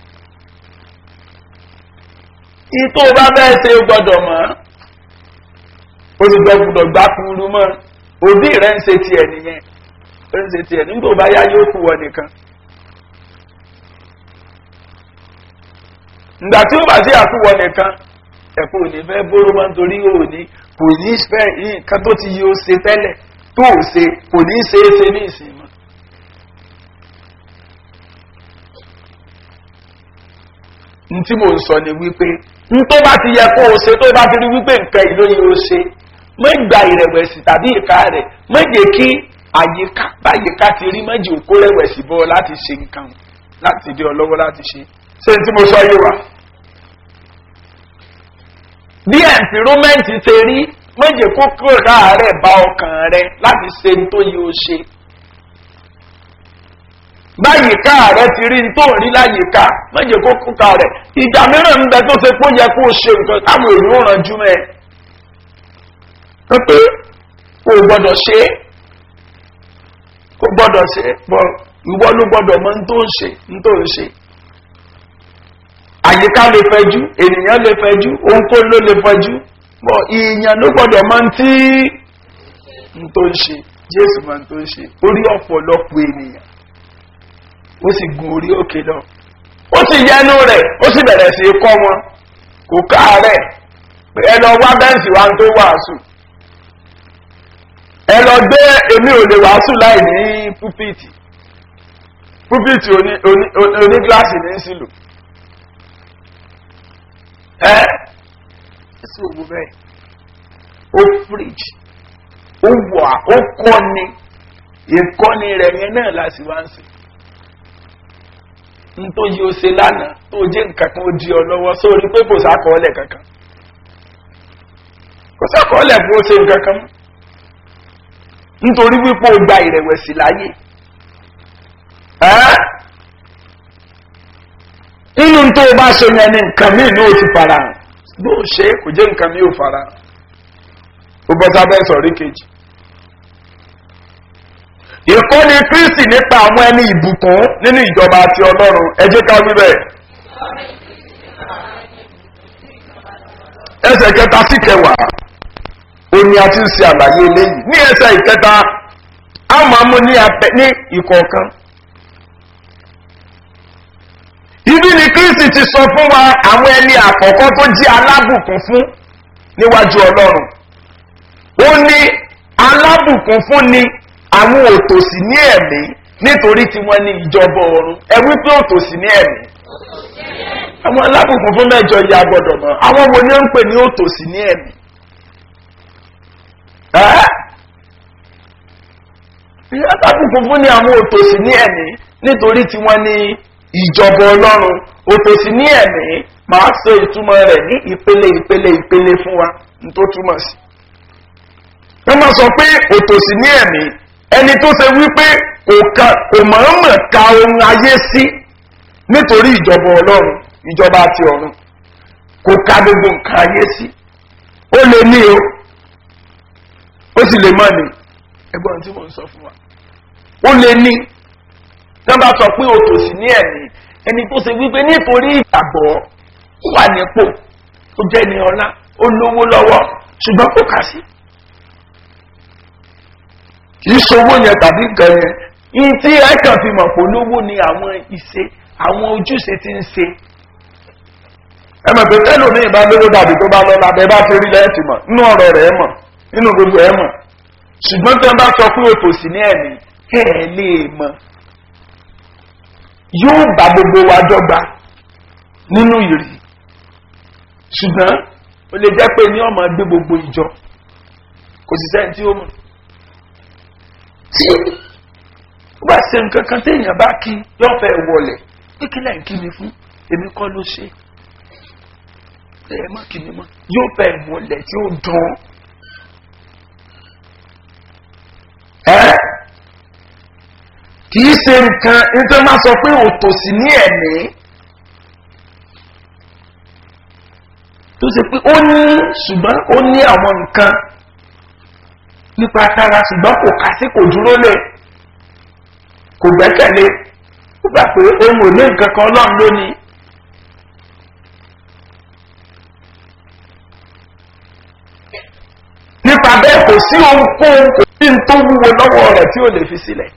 ìtò bá bẹ́ẹ̀ ṣe gbọ́dọ̀ mọ́ olùgbọ́gbọ́dọ̀ gbá kúrú mọ́ òbí rẹ̀ ń ṣe tiẹ̀ nìyẹn ó ń ṣe tiẹ̀ nígbà bá yá yóò kú wọ nìkan. ìgbà tí ó bá sí àkúwọ nìkan ẹ̀kọ́ ò ní fẹ́ bóró mọ́ nítorí ò ní kò ní fẹ́ nǹkan tó ti yí ó ṣe tẹ́lẹ̀ tó ò ṣe kò ní ṣe é ṣe ní ìsìn mọ́. n tí mò ń sọ ni wípé n tó bá ti yẹ kó o ṣe tó bá ti rí wípé nǹkan ìlú yìí ó ṣe má gba ìrẹ̀wẹ̀sì tàbí ìka rẹ̀ má jẹ́ kí àyíká báyìíká ti rí méjì òkú rẹ̀wẹ̀sì bọ́ láti ṣe nǹkan láti dé ọlọ́wọ́ láti ṣe ṣé n tí mo sọ yé wa. bí ẹ̀ǹfìrómẹ́ǹtì ṣe rí má jẹ́ kó kóra rẹ̀ bá ọkàn rẹ̀ láti ṣe n tó yẹ ó ṣe báyìíká rẹ ti rí tó ń rí láyìíká méje kó kúta rẹ ìgbà mìíràn ń bẹ tó ṣe pé ó yẹ kó o ṣe nǹkan táwọn èèyàn ò rànjú mẹ pé o gbọdọ ṣe é o gbọdọ ṣe é bọ ìwọ ló gbọdọ mọ n tó ń ṣe n tó ń ṣe àyíká lè fẹjú ènìyàn lè fẹjú ohunkóhun ló lè fẹjú bọ ìyàn ló gbọdọ mọ n tí n tó ń ṣe jésù mọ n tó ń ṣe orí ọ̀pọ̀lọpọ̀ ènìyàn ó sì gun orí òkè lọ ó sì yẹnu rẹ̀ ó sì bẹ̀rẹ̀ sí kọ́ wọn kò ká rẹ̀ pé ẹ lọ wá bẹ́ǹsì wa tó wàásù ẹ lọ gbé èmi ò lè wàásù láì ní púpìtì púpìtì oní gíláàsì ní sílò ẹ sí òwú bẹ́ẹ̀ ó fíríjì ó wà ó kọ́ni ìkọ́ni rẹ̀ yẹn náà láti wá ń sìn nítorí o ṣe lánàá tó jẹ́ nǹkan kan ó di ọ lọ́wọ́ sórí pé kò sákọọ́lẹ̀ kankan kò sákọọ́lẹ̀ bó ṣe nǹkan kan mọ́ nítorí wípé o gba ìrẹ̀wẹ̀sì láyè nínú tó o bá ṣe yẹn ni nǹkan míì ní o ti fara hàn bó o ṣe kò jẹ́ nǹkan míì ò fara hàn ó bọ́ sábẹ́ sọ̀rí kejì ìkọ́ni kristi nípa àwọn ẹni ìbùkún nínú ìjọba àti ọlọ́run ẹjẹ́ ká wí bẹ́ẹ̀. ẹsẹ̀ kẹta sí kẹwàá ó ní a ti ń ṣe àlàyé eléyìí ní ẹsẹ̀ ìkẹta a máa mú ní apẹ ní ìkọ̀ọ̀kan. ibi ni kristi ti sọ fún wa àwọn ẹni àkọ́kọ́ tó jí alábùkún fún níwájú ọlọ́run ó ní alábùkún fún ni àwọn òtòsí ní ẹ̀mí nítorí tí wọ́n ní ìjọba ọ̀run ẹ wípé òtòsí ní ẹ̀mí àwọn alábùkún fún mẹ́jọ ya gbọ́dọ̀ mọ́ àwọn wo ni ó ń pè ní òtòsí ní ẹ̀mí alábùkún fún ni àwọn òtòsí ní ẹ̀mí nítorí tí wọ́n ní ìjọba ọlọ́run òtòsí ní ẹ̀mí máa sọ ìtumọ̀ rẹ̀ ní ìpele ìpele ìpele fún wa ní tó túmọ̀ sí wọ́n máa sọ pé òtòsí ní ẹ̀mí ẹni tó ṣe wípé kò mọ̀ọ́mọ̀ ka ohun ayé sí nítorí ìjọba ọlọ́run ìjọba àti ọ̀run kò ka gbogbo nǹkan ayé sí ó lè ní o ó sì lè mọ́ ni ẹgbọ́n tí mò ń sọ fún wa ó lè ní wọ́n bá sọ pé òtòsí ní ẹ̀mí ẹni tó ṣe wípé nítorí ìgbàgbọ́ wà nípò ó jẹ́ ní ọlá ó lówó lọ́wọ́ ṣùgbọ́n kò kà sí kìí sowó yẹn tàbí nǹkan yẹn yìí tí ẹ kàn fi mọ̀ pé olówó ni àwọn ìṣe àwọn ojúṣe ti ń ṣe. ẹ mọ̀ pé tẹ́lẹ̀ mi ìbá lówó dàbí tó bá lọ lábẹ́ bá ti rí lẹ́ẹ̀tì mọ̀ nínú ọ̀rọ̀ rẹ̀ mọ̀ nínú gbogbo ẹ̀ mọ̀ ṣùgbọ́n tí wọ́n bá sọ pé òtòsí ní ẹ̀mí ẹ̀ ẹ̀ lè mọ̀ yóò bá gbogbo wa dọ́gba nínú ìrì ṣùgbọ́n ó lè jẹ́ pé ní ọmọ gbé gbogbo ìjọ kò sì sẹ́ni tí ó mọ̀ tí ó bá ṣe nǹkan kan téèyàn bá kí yóò fẹ́ wọlé pé kí lẹ́yìn kí mi fún èmi kọ́ ló ṣe ẹ má kí mi mọ́ yóò fẹ́ wọlé tí ó dán ẹ́ kì í ṣe nǹkan nítorí máa sọ pé òtòsí ní ẹ̀mí tó ṣe pé ó ní ṣùgbọ́n ó ní àwọn nǹkan nípa tara ṣùgbọ́n kò kà sí kò dúró lé kò gbẹ́kẹ̀lé ó gbà pé ohun ò ní nǹkan kan ọlọ́run lónìí. nípa bẹ́ẹ̀ kò sí ohunkóhun kò sí ní tó wúwo lọ́wọ́ rẹ̀ tí ò lè fi sílẹ̀.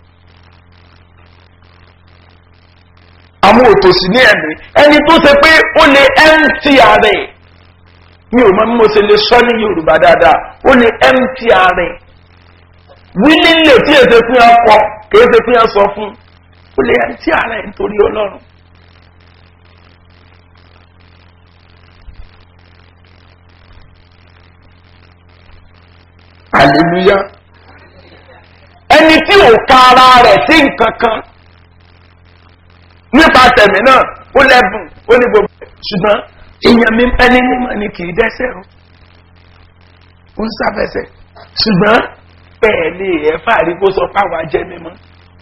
àwọn òtòṣì ní ẹ̀mí ẹni tó ṣe pé ó lè ẹ́ǹtì ààrẹ mi ò mọ bí mo ṣe lè sọ ní yorùbá dáadáa ó lè ẹ́ǹtì ààrẹ wílílè tí èsè fún yàn kọ kìí ṣe fún yàn sọ fún ó lè ẹ́ǹtì ààrẹ nítorí ọlọ́run. hallelujah ẹni tí ò ka ara rẹ̀ sí nǹkan kan nípa tẹ̀mí náà ó lẹ́bùn ó ní gbogbo ṣùgbọ́n èèyàn mi ẹni mímọ́ ni kì í dẹ́sẹ̀ o ó ń sáfẹsẹ̀ ṣùgbọ́n bẹ́ẹ̀ ni ẹ̀fà rí kó sọ páwa jẹ́ mímọ́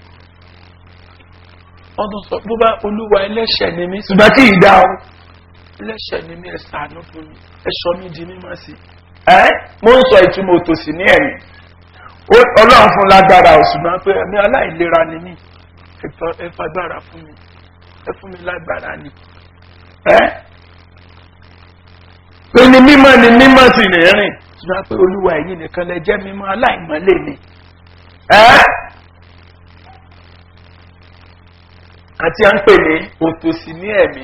wọ́n tún sọ bó bá olúwa ẹlẹ́ṣẹ̀ ni mí ṣùgbọ́n kì í dá o ẹlẹ́ṣẹ̀ ni mí ẹ ṣàánú fún mi ẹ sọ mí di mímọ́ sí i ẹ́ mo ń sọ ìtumọ̀ òtòsí ní ẹ̀yìn ọlọ́run fún lágbára òṣùgbọ́n pé ẹ̀mí aláìlera ni mí ẹ fagbára fún mi ẹ fún mi lágbára ni ẹ́ pé ní mímọ́ ni mímọ́ sì lè rìn ṣùgbọ́n pé olúwa ẹ̀yìn nìkan lẹ jẹ́ mímọ́ aláìmọ́lẹ̀ ni ẹ́ àti à ń pè ní òtòsí ní ẹ̀mí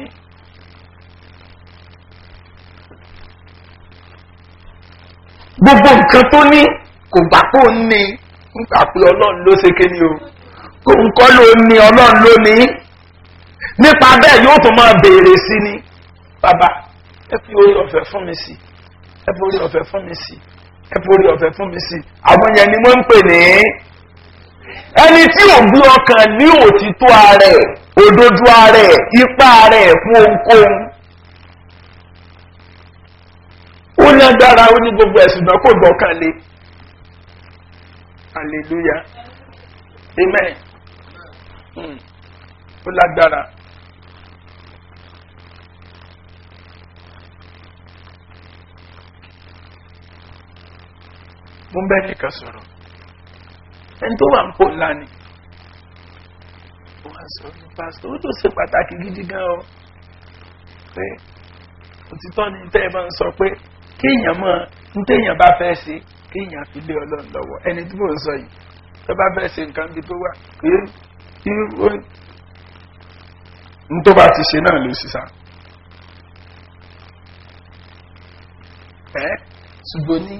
gbogbo nǹkan tó ní kò gbà pé ó ní nígbà pé ọlọ́run ló ṣe kéde o kò ń kọ́ ló ní ọlọ́run ló ní nípa bẹ́ẹ̀ yóò tún máa béèrè sí ni bàbá ẹ fi orí ọ̀fẹ́ fún mi sí ẹ fi orí ọ̀fẹ́ fún mi sí ẹ fi orí ọ̀fẹ́ fún mi sí àwọn yẹn ni wọ́n ń pè ní ẹni tí ò gbé ọkàn ní òtítọ́ ààrẹ òdodo ààrẹ ipá ààrẹ fún ohunkóhun ó lágbára ó ní gbogbo ẹ̀sùn náà kò gbọ́kàn lé hallelujah amen hmm. ó lágbára. mo ń bẹ́ nìkan sọ̀rọ̀ ẹni tó wà ń pò ńlá ni wọ́n sọ ní pásítọ̀ ó tó ṣe pàtàkì gidi gan o pé òtítọ́ ni tẹ́ ẹ máa ń sọ pé kéèyàn mọ̀ ní téèyàn bá fẹ́ ṣe kéèyàn fi lé ọlọ́run lọ́wọ́ ẹni tí mò ń sọ yìí tó bá fẹ́ ṣe nǹkan bí tó wà kí n tó bá ti ṣe náà ló sì sá. ẹ ṣùgbọ́n ní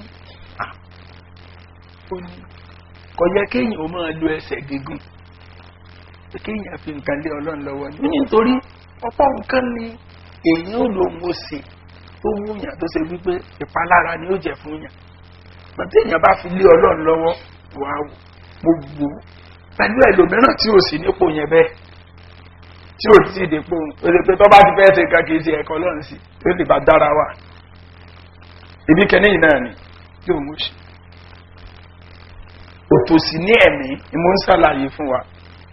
ó ní kò yẹ kéèyàn ó máa lo ẹsẹ̀ gígùn kéèyàn fi nǹkan lé ọlọ́run lọ́wọ́ ní nítorí ọ̀pọ̀ nǹkan ni èèyàn ò lòun ó sè tó wúyàn tó ṣe wípé ìpalára ni ó jẹ fún yàn pàtó èèyàn bá fi lé ọlọ́run lọ́wọ́ wà gbogbo pẹ̀lú ẹlòmíràn tí ò sí nípò yẹn bẹ́ẹ̀ tí ò sí ìdèpò òdèpè tó bá ti fẹ́ ṣe nǹkan kì í ṣe ẹ̀kọ́ lọ́run sí tó lè bá dára wà ibi kẹ́ni yìí náà ni yóò mú ṣe òtòsí ní ẹ̀mí ni mo ń ṣàlàyé fún wa.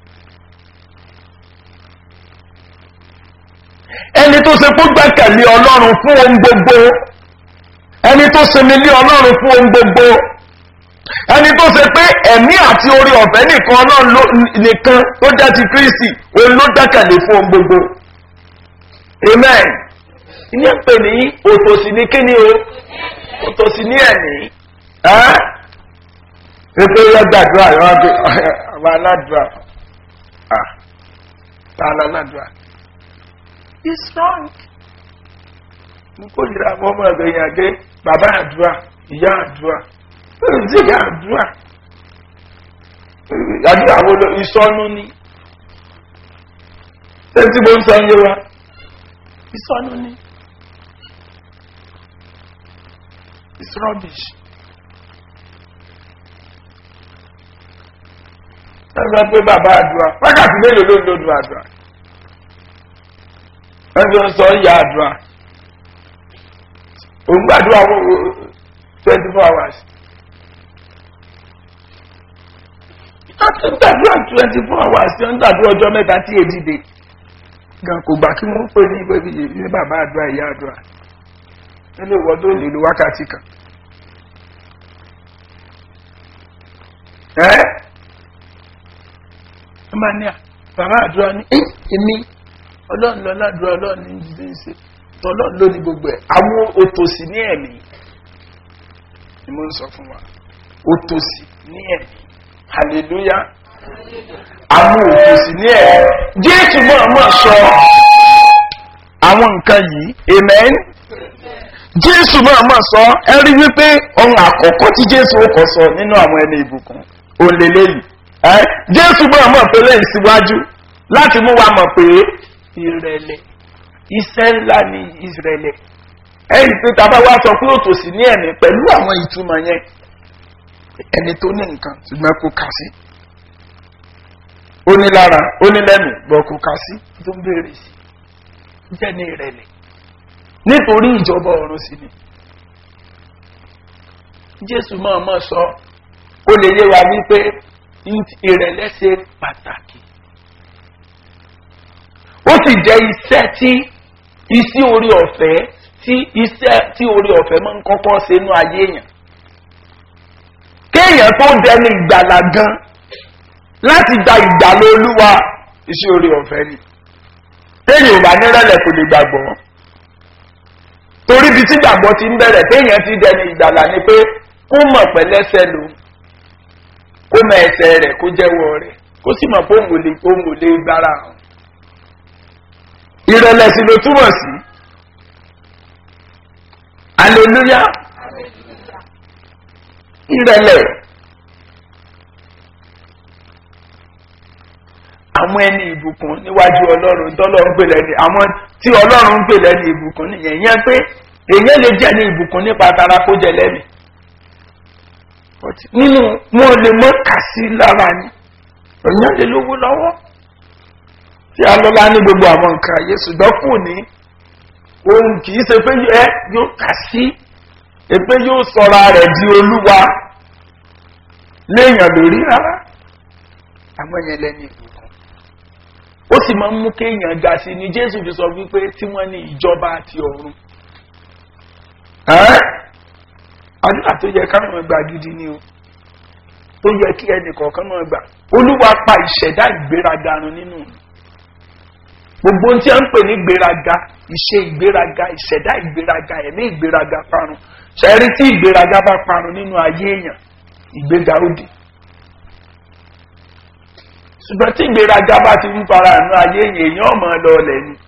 ẹni tó ṣe kó gbẹ́kẹ̀lé ọlọ́run fún ohun gbogbo ẹni tó sinmi lé ọlọ́run fún ohun gbogbo ẹni tó ṣe pé ẹ̀mí àti orí ọ̀fẹ́ nìkan ọlọ́run nìkan tó jẹ́ ti kírísì òun ló gbẹ́kẹ̀lé fún ohun gbogbo amen ìyẹn pè ní òtòsí ní kíni o òtòsí ní ẹ̀mí ètò yẹ gbàdúrà yọ wá pé àwọn aládùúrà ah tá a lọ aládùúrà is wrong. n kò yìí ra ọmọ ẹgbẹ́ yẹn àgé bàbá àdúrà ìyá àdúrà ṣe àdúrà àdúrà wo ló ìsọnù ni ṣé tí mo ń sọ yé wa ìsọnù ni it's rubbish. ẹgbẹ́ pé bàbá àdúrà wákàtí mélòó ló ń lòdù àdúrà ẹgbẹ́ ń sọ ìyá àdúrà òun gbàdúrà twenty four hours. láti gbàdúrà twenty four hours ṣe ń gbàdúrà ọjọ́ mẹ́ta tí èdè dé gan kò gbà kí wọ́n pè ní ìwé ìyè ní bàbá àdúrà ìyá àdúrà nínú ìwọ tó lè lo wákàtí kan. ẹ́ ẹ máa ní à bàbá àdúrà ní èmi ọlọ́run lọ ládùúrà ọlọ́run ní jíjẹ́ ń ṣe tọ́lọ́run ló ní gbogbo ẹ̀ àwọn òtòsí ní ẹ̀mí ni mo ń sọ fún wa òtòsí ní ẹ̀mí hallelujah àwọn òtòsí ní ẹ̀mí jésù máa máa sọ àwọn nǹkan yìí amen jésù máa máa sọ ẹ rí wípé ohun àkọ́kọ́ tí jésù ó kọ́ sọ nínú àwọn ẹni ìbùkún òun lélẹ́yìí ẹ jésù máa mọ̀ pé lẹ́yìn síwájú láti mú wa mọ̀ pé ìrẹ̀lẹ̀ iṣẹ́ ńlá ni ìrẹ̀lẹ̀ ẹ̀yìn pé tá a bá wá sọ pé òtòsí ní ẹ̀mí pẹ̀lú àwọn ìtumọ̀ yẹn ẹni tó ní nǹkan ṣùgbọ́n kò kà sí ó ní lára ó ní lẹ́nu gbọ́ kò kà sí tó ń béèrè sí jẹ́ ní ìrẹ̀lẹ̀ nítorí ìjọba ọ̀run sí ni jésù máa mọ̀ sọ ó lè yé wa wípé ìrẹ̀lẹ̀ ṣe pàtàkì ó sì jẹ́ iṣẹ́ tí iṣẹ́ orí ọ̀fẹ́ tí iṣẹ́ tí orí ọ̀fẹ́ máa ń kọ́kọ́ ṣe inú ayé èèyàn kéèyàn tó dẹni ìgbàlà gan láti gba ìgbàlà olúwa iṣẹ́ orí ọ̀fẹ́ ni téèyàn ò bá nírẹ̀lẹ̀ kò lè gbàgbọ́ torí ibi tí gbàgbọ́ ti ń bẹ̀rẹ̀ téèyàn ti dẹni ìgbàlà ni pé kó mọ̀ pẹ̀lẹ́sẹ̀ lò kó mọ ẹsẹ̀ rẹ̀ kó jẹ́wọ́ rẹ̀ kó sì mọ̀ pé òun ò lè òun ò lè gbára hàn ìrẹ̀lẹ̀ sì ló túmọ̀ sí hallelujah ìrẹ̀lẹ̀ àwọn ẹni ìbùkún níwájú ọlọ́run tọ́lọ́run pè lẹ́ni àwọn tí ọlọ́run ń pè lẹ́ni ìbùkún nìyẹn yẹn pé èyàn lè jẹ́ ní ìbùkún nípa tara kó jẹ lẹ́mìí nínú wọn lè mọ kà sí lára ni èyàn lè lówó lọ́wọ́ tí a lọ́lá ní gbogbo àwọn nǹkan ayé ṣùgbọ́n kù ní ohun kì í ṣe pé ẹ yóò kà sí pé yóò sọra rẹ̀ di olúwa léèyàn lórí rárá àwọn yẹn lẹ́ni ìbùkún ó sì máa ń mú kéèyàn ga sí ni jésù fi sọ wípé tí wọ́n ní ìjọba àti ọ̀run àdúrà tó yẹ káwọn ọmọ gbà gidi ni o tó yẹ kí ẹnì kọ̀ọ̀kan máa gbà olúwa pa ìṣẹ̀dá ìgbéraga run nínú gbogbo ohun tí a ń pè ní ìgbéraga ìṣe ìgbéraga ìṣẹ̀dá ìgbéraga ẹ̀mí ìgbéraga parun ṣẹ́rí tí ìgbéraga bá parun nínú ayé èèyàn ìgbéga ó dé ṣùgbọ́n tí ìgbéraga bá ti ń fara àánú ayé èèyàn èèyàn ọmọ lọ ọlẹ̀ ni.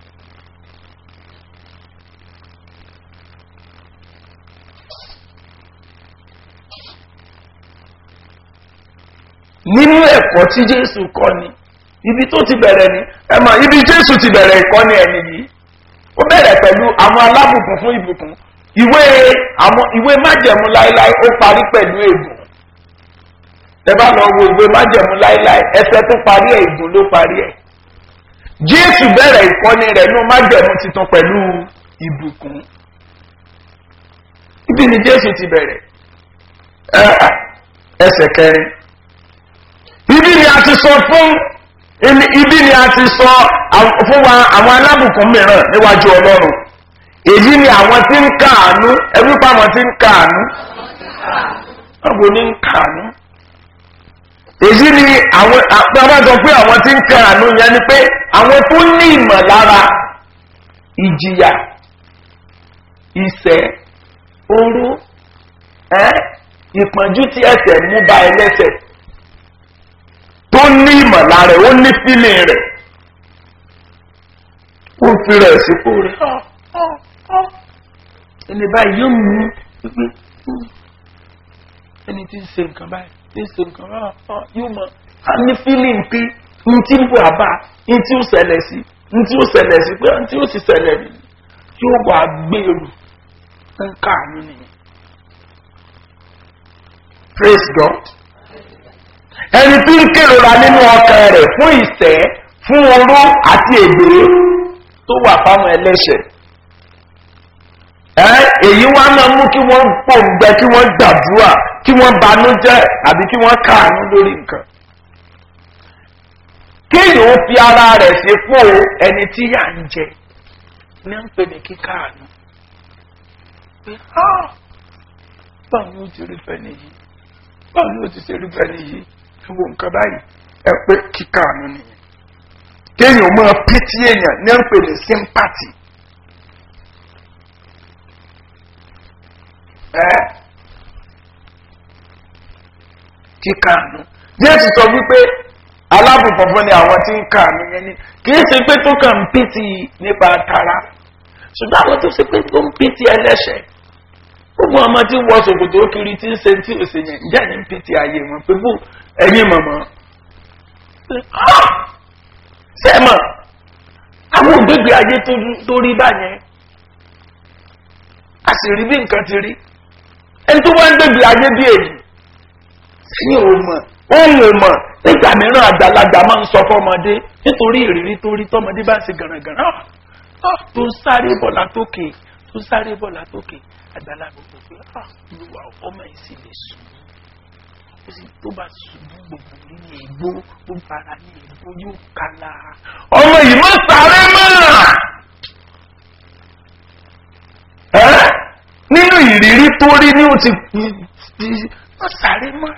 nínú ẹ̀kọ́ tí jésù kọ́ ni ibi tó ti bẹ̀rẹ̀ ni ẹ mọ̀ ibi jésù ti bẹ̀rẹ̀ ìkọ́ni ẹni yìí ó bẹ̀rẹ̀ pẹ̀lú àwọn alábùkún fún ìbùkún ìwé àwọn ìwé májẹ̀mú láéláé ó parí pẹ̀lú ègùn ẹ bá lọ wo ìwé májẹ̀mú láéláé ẹsẹ̀ tó parí ẹ̀ ègùn ló parí ẹ̀ jésù bẹ̀rẹ̀ ìkọ́ni rẹ̀ ní májẹ̀mú titun pẹ̀lú ìbùkún ibi ni jésù ti bẹ̀rẹ̀ ẹsẹ̀ kẹrin ibi ni a ti sọ fún ibi ni a ti sọ fún wa àwọn alábùkún mìíràn níwájú ọlọ́run èyí ni àwọn tí ń kàánú ẹbí pa àwọn tí ń kàánú ọgbọ̀n ní ń kàánú èyí ni àwọn àpamọ́sọ pé àwọn tí ń kàánú yẹn ni pé àwọn tó ní ìmọ̀lára ìjìyà ìṣẹ́ oró ìpọ́njú tí ẹsẹ̀ mú ba ẹlẹ́sẹ̀ tó ní ìmọ̀lára ó ní fílìn rẹ̀ ó fi rẹ̀ sípò rẹ̀ ẹni báyìí yóò mú pípé ẹni tí ń ṣe nǹkan báyìí tí ń ṣe nǹkan báyìí yóò mọ a ní feeling pé n tí ń bọ̀ àbá n tí ó ṣẹlẹ̀ sí n tí ó ṣẹlẹ̀ sí pé n tí ó ti ṣẹlẹ̀ nìyí yóò wá gbèrú ń káàánú nìyẹn. praise God. ẹni tí ń kérora nínú ọkàn rẹ̀ fún ìṣẹ́ fún oró àti ègbé tó wà fáwọn ẹlẹ́ṣẹ̀. ẹ èyí wá máa mú kí wọ́n pòǹgbẹ kí wọ́n gbàdúrà kí wọ́n banújẹ́ àbí kí wọ́n káàánú lórí nǹkan. kéèyàn ó fi ara rẹ̀ sípò ẹni tí yà ń jẹ ní ń pè ní kíkáàánú. pé báwo ni ó ti rí fẹ́ nìyí báwo ni ó ti ṣe rí fẹ́ nìyí ẹ wo nǹkan báyìí ẹ pé kíkáàánú nìyẹn. kéèyàn máa pítí èèyàn ní ń pè ní sympathy. ẹ kíkáàánú jésù sọ wípé alábùfọ̀fọ́ ni àwọn tí ń káàánú yẹn ni kì í ṣe pé tó kàn ń pítí nípa tara ṣùgbọ́n àwọn tó ṣe pé tó ń pítí ẹlẹ́ṣẹ̀ gbogbo ọmọ tí ń wọ ṣòkòtò kiri tí ń ṣe tí ò ṣe yẹn ǹjẹ́ ní pítí ayé wọn pé bó ẹ̀yin mọ̀mọ́ sẹ́mọ̀ àwọn ògbégbé ayé tó rí báyẹn a sì rí bí nǹkan ti rí ẹni tó wá ń gbégbé ayé bí èyí sẹ́yìn ò mọ̀ òun ò mọ̀ nígbà mìíràn àgbàlagbà máa ń sọ fọmọdé nítorí ìrírí tó rí tọmọdé bá ṣe gànàgànà tó ń sáré bọ̀ látòkè tó ń sáré bọ̀ látòkè àgbàlagbà kò pé olùwà ọmọ yìí sì lè sùn ó sì tó bá ṣubú gbogbo nínú ìgbó gbogbo ara ní ìgbó yóò kala. ọmọ yìí má sáré mọ́ nínú ìrírí tó rí ní o ti má sáré mọ́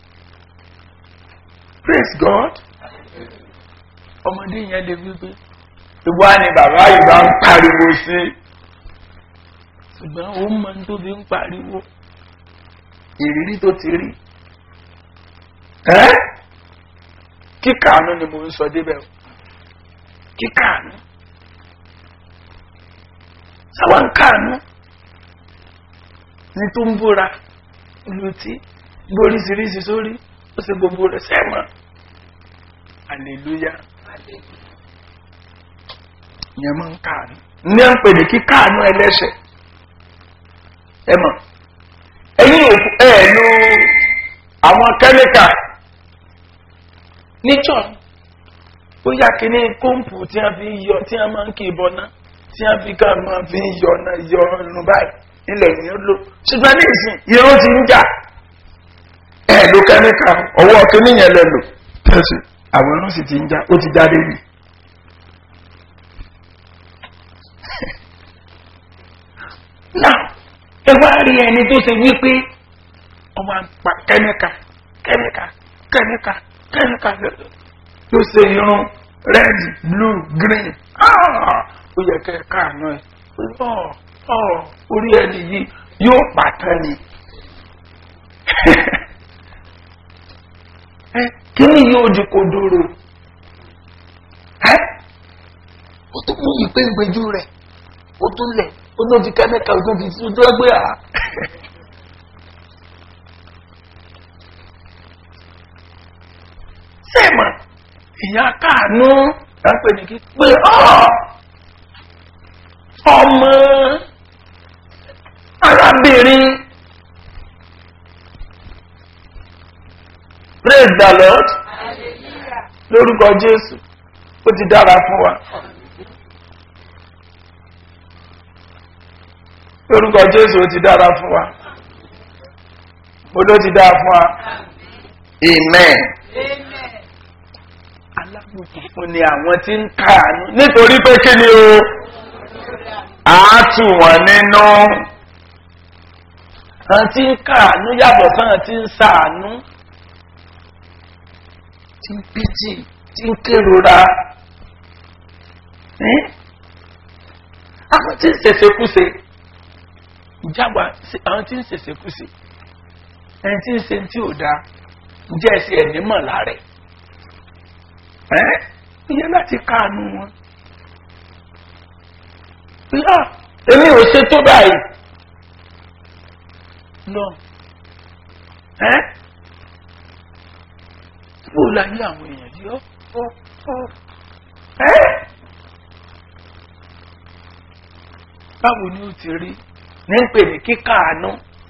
praise god ọmọdé yẹn lè wípé ìwà ni bàbá yìí bá ń pariwo sí ṣùgbọ́n ó mọ tó fi ń pariwo ìrírí tó ti rí kíkàánú ni mo ń sọ débẹ̀ o kíkàánú sáwọn ń kàánú ní tó ń búra lùtí gbóríṣiríṣi sórí ó sì gbogbo rẹ̀ sẹ́mọ̀ hallelujah ìyẹn máa ń káàánú ní à ń pè ní kíkáàánú ẹlẹ́ṣẹ̀ ẹ mọ̀ ẹ̀yin òkú ẹ̀ lu àwọn kẹ́míkà níjọ́ ó yá kíní kóńpù tí wọ́n fi yọ tí wọ́n máa ń kí ìbọn náà tí wọ́n fi ká máa fi yọ náà yọ irun báyìí nílẹ̀ yìí ó lò ṣùgbọ́n ní ìsìn irun ti ń jà ẹ̀ ló kẹ́míkà ọwọ́ kíní yẹn lẹ lò tẹ̀sí àwọn irun sì ti ń jà ó ti jáde yìí. náà ẹ wá rí ẹni tó ṣe wípé ọmọ àpá kẹ́míkà kẹ́míkà kẹ́míkà kẹ́míkà ló ṣe irun red blue green ó yẹ kẹ́ ẹ káàánú ẹ orí ẹni yìí yóò pàtàn ni kí ni yóò di kodoro ó tún mú ìpéǹgbéjú rẹ̀ ó tún lẹ̀ ó tún fi kẹ́míkà ó tún fi sí ojú ẹgbẹ́ à. sẹ́ẹ̀mà ìyá káànú lápẹ̀ ní kí pé ọmọ arábìnrin praise the lord lórúkọ jésù ó ti dára fún wa. lórúkọ jésù ó ti dára fún wa mo ló ti dára fún wa amen alábùkún ni àwọn tí ń káàánú nítorí pé kí ni o àátù wọn nínú àwọn tí ń káàánú yàtọ̀ sáwọn tí ń sàánú tí ń pìtì tí ń kérora àwọn tí ń ṣèṣekúṣe ìjábọ̀ àwọn tí ń ṣèṣekúṣe ẹni tí ń ṣe tí ò dáa ǹjẹ́ ẹ̀sìn ẹ̀mí mọ̀ lára ẹ̀ ìyẹn láti káànú wọn. èmi ò ṣe tó báyìí lọ ẹ́ bó la ní àwọn èèyàn yìí ọ́ ọ́ ọ́ ẹ́ báwo ni ó ti rí ní pè ní kíkàánú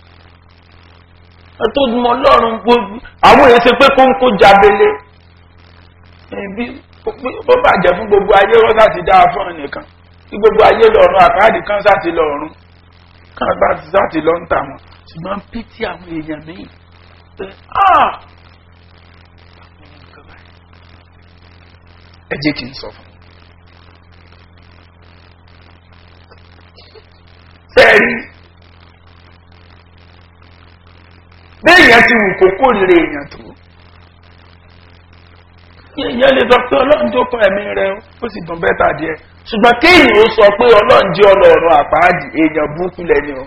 tó mọ ọlọ́run gbogbo àwọn èèyàn ṣe pé kó ń kó jábélé ẹbí bó bàjẹ́ fún gbogbo ayé wọ́n sá ti dáa fún ẹnìkan kí gbogbo ayé lọ́run àpáàdì kan sá ti lọ́run kan bá ti sá ti lọ́ ń tà wọ́n ṣùgbọ́n pítí àwọn èèyàn míì pé ah ẹ jẹ́ kí n sọ fún un. sẹ́ẹ̀rí béèyàn ti wù kó kórìíra èèyàn tó èèyàn lè sọ pé ọlọ́run tó kọ ẹ̀mí rẹ ó sì dùn bẹ́tà díẹ̀ ṣùgbọ́n kéèyàn ó sọ pé ọlọ́run jẹ́ ọlọ́run àpáàdì èèyàn burúkú lẹ́ni o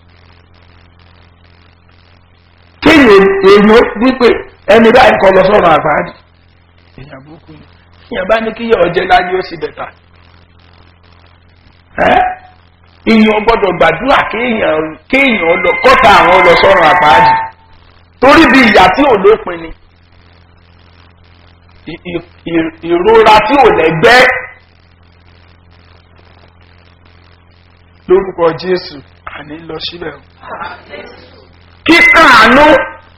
kéèyàn èèyàn wípé ẹni báyìí kọ lọ sọ́run àpáàdì èèyàn burúkú ni èèyàn bá ní kíyàn ọjẹ́ láyé ó sì bẹ̀tà èèyàn gbọ́dọ̀ gbàdúrà kéèyàn kéèyàn lọ kọ́ta àwọn lọ sọ́run àpáàdì torí bí ìyá tí ò lópin ni ìrora tí ò lẹ́gbẹ́ lórúkọ jésù àní lọ síbẹ̀ o. kíkàánú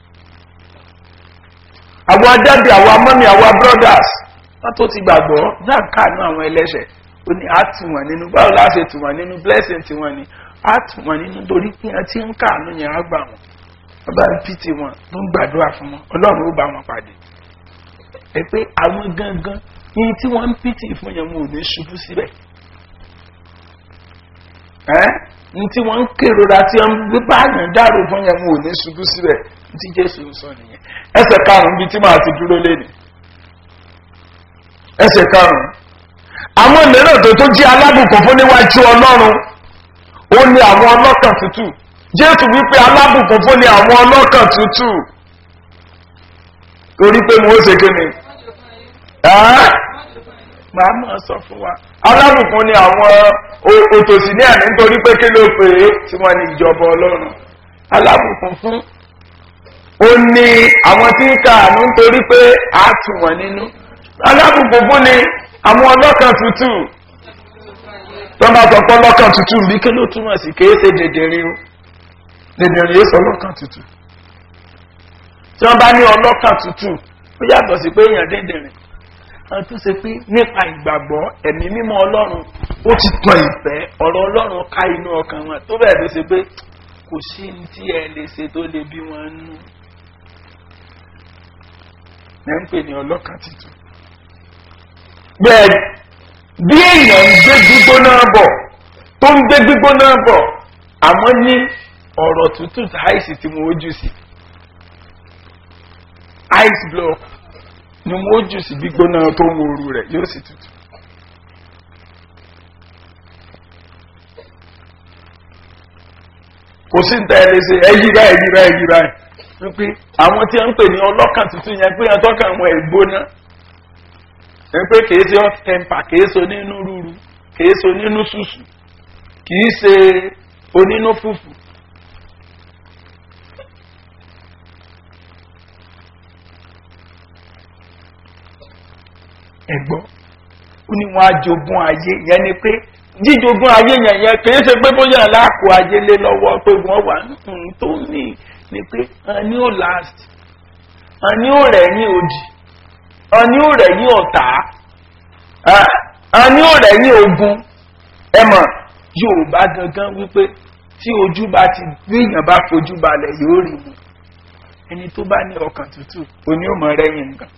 àwọn adáde àwọn amọ́mi àwọn brothers wọ́n tó ti gbàgbọ́ náà káàánú àwọn ẹlẹ́sẹ̀ ó ní á tù wọ́n nínú báwo la ṣe tù wọ́n nínú blessing tí wọ́n ní á tù wọ́n nínú torí pé wọ́n ti ń káàánú yẹn á gbà wọ́n wọ́n bá ń pìtì wọn ló ń gbàdúrà fún wọn ọlọ́run ó bá wọn pàdé ẹ pé àwọn gangan ní tí wọ́n ń pìtì fún yẹn wọn ò ní ṣubú síbẹ̀ ẹ́ ní tí wọ́n ń kérora tí wọ́n ń bá yàn dárò fún yẹn wọn ò ní ṣubú síbẹ̀ ní tí jésù ń sọ nìyẹn ẹsẹ̀ karùn-ún bíi tí màá ti dúró lẹ́nu ẹsẹ̀ karùn-ún àwọn mìíràn tó tó jí alábùkún fún níwájú ọlọ́run ó ní àwọn ọlọ́kàn tútù jésù wípé alábùkún fún ní àwọn ọlọ́kàn tútù torí pé mo ó ṣe kí ni màá mọ̀ sọ fún wa alábùkún ni àwọn òtòsí ní àná nítorí pé kí ló pè é tí wọ́n ní ìjọba ọlọ́run alábùkún fún ó ní àwọn tí ń ka àánú nítorí pé a tù wọ́n nínú alábùkún fún ni àwọn ọlọ́kàn tútù tó bá sọ pé ọlọ́kàn tútù bí kí ló túmọ̀ sí kì í ṣe dèdèrè o dèdèrè yóò sọ ọlọ́kàn tútù tí wọ́n bá ní ọlọ́kàn tútù ó yàtọ̀ sí pé èèyàn dèdèrè àwọn tó ṣe pé nípa ìgbàgbọ́ ẹ̀mí mímọ́ ọlọ́run ó ti tàn ìfẹ́ ọ̀rọ̀ ọlọ́run ká inú ọkàn wọn tó bẹ̀rẹ̀ ló ṣe pé kò sí ní tí ẹ lè ṣe tó lè bí wọn nú. ẹ ń pè ní ọlọ́kàn tuntun. bẹ́ẹ̀ bí èèyàn ń gbé gbígbóná bọ̀ tó ń gbé gbígbóná bọ̀ àmọ́ ní ọ̀rọ̀ tútù táìsì tí mo ojú sí ice block ni wọ́n jù sí gbígbóná tó ń woru rẹ̀ yóò sì tutù. kò sí nta ẹ lè ṣe ẹyí báyìí ẹyí báyìí ẹyí báyìí wípé àwọn tí wọ́n ń pè ní ọlọ́kàn tuntun yẹn pé wọ́n tọ́ka àwọn ìgbóná ẹ pé kìí ṣe hot temper kìí ṣe onínú rúru kìí ṣe onínú ṣùṣù kìí ṣe onínú fùfù. ẹgbọ́ ó ní wọn ajogun ayé yẹn ni pé jíjogún ayé yẹn yẹn kìí ṣe pé bóyá aláàkó ayé lé lọ́wọ́ pé wọ́n wà nǹkan tó ní ni pé àní ò last àní ò rẹ̀ ní òdì àní ò rẹ̀ ní ọ̀tá àní ò rẹ̀ ní ogun ẹ mọ̀ yorùbá gangan wípé tí ojú bá ti gbìyàn bá fojú balẹ̀ yóò rí mu ẹni tó bá ní ọkàn tútù oní ò mọ rẹ́yìn nǹkan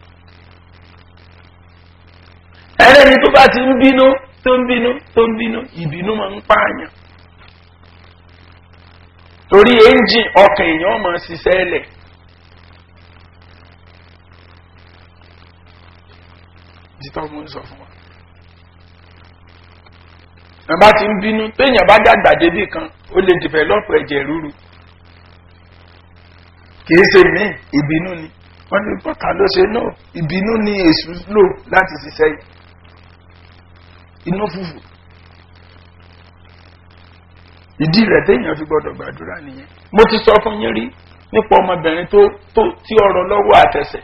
ẹlẹ́ni tó bá ti ń bínú tó ń bínú tó ń bínú ìbínú máa ń pààyàn torí ẹ́ńjìn ọkàn èèyàn máa ṣiṣẹ́ lẹ̀ títọ́ mú sọ fún wa ẹ̀ bá ti ń bínú téèyàn bá dàgbà débì kan ó lè dìfẹ́lọ́pù ẹ̀jẹ̀ rúru kìí ṣe mí ìbínú ni wọ́n ní bọ́tà ló ṣe náà ìbínú ni èṣù lò láti ṣiṣẹ́ yìí inú fùfù ìdí rẹ̀ téèyàn fi gbọ́dọ̀ gbàdúrà nìyẹn mo ti sọ fún yín rí nípa ọmọbìnrin tó tó tí ọrọ̀ lọ́wọ́ àtẹsẹ̀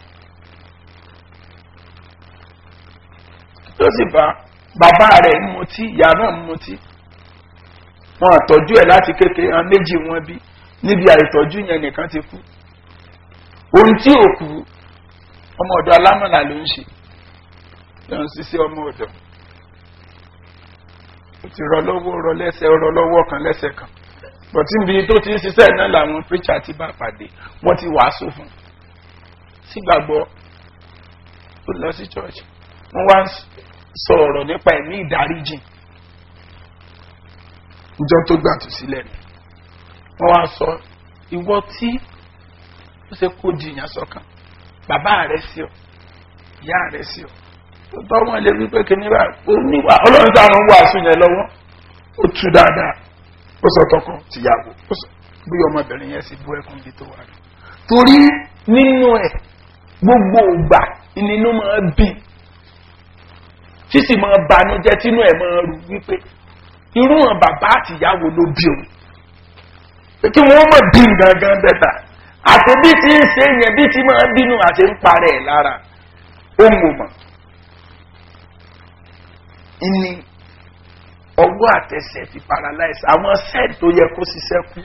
tó sì bá bàbá rẹ̀ ń mutí ìyá náà ń mutí wọn àtọ́jú ẹ̀ láti kékeré hàn méjì wọn bí níbi àìtọ́jú yẹn nìkan ti kú ohun tí ò kú ọmọ ọ̀dọ̀ alámọ̀là ló ń ṣe lọ́n ṣiṣẹ́ ọmọ ọ̀dọ̀ ó ti rọ lọ́wọ́ rọ lẹ́sẹ̀ rọ lọ́wọ́ kan lẹ́sẹ̀ kan bọ̀tí níbi tó ti ń ṣiṣẹ́ náà làwọn píríṣà ti bá pàdé wọ́n ti wàásù fún un sígbàgbọ́ ó lọ sí chọ́ọ̀chì wọ́n wá ń sọ ọ̀rọ̀ nípa ẹ̀mí ìdáríjì ìjọ tó gbà tó sílẹ̀ ni wọ́n wá sọ ìwọ tí ó ṣe kó di ìyàn sọ́kàn bàbá rẹ̀ sí ọ ìyá rẹ̀ sí ọ tó tọ́ wọn lè wí pé kíní bá oníwà ọlọ́run táwọn ń wàásù yẹn lọ́wọ́ ó tú dáadáa ó sọ tọkọ tìyàwó ó sọ bí ọmọbìnrin yẹn sì bú ẹkún bí tó wà ní. torí nínú ẹ gbogbo ògbà ìnínú máa bì sísì máa banújẹ́ tínú ẹ̀ máa rú wípé irú hàn bàbá àtìyàwó ló bí òun pé kí wọ́n mọ̀ bí gangan bẹ́tà àti bí ti ń ṣe yẹn bí ti máa bínú àti ń parẹ́ ẹ̀ lára ó ń wò mọ̀ ìní ọwọ́ àtẹsẹ̀ ti paralyze àwọn sẹ́ẹ̀dì tó yẹ kó ṣiṣẹ́ kú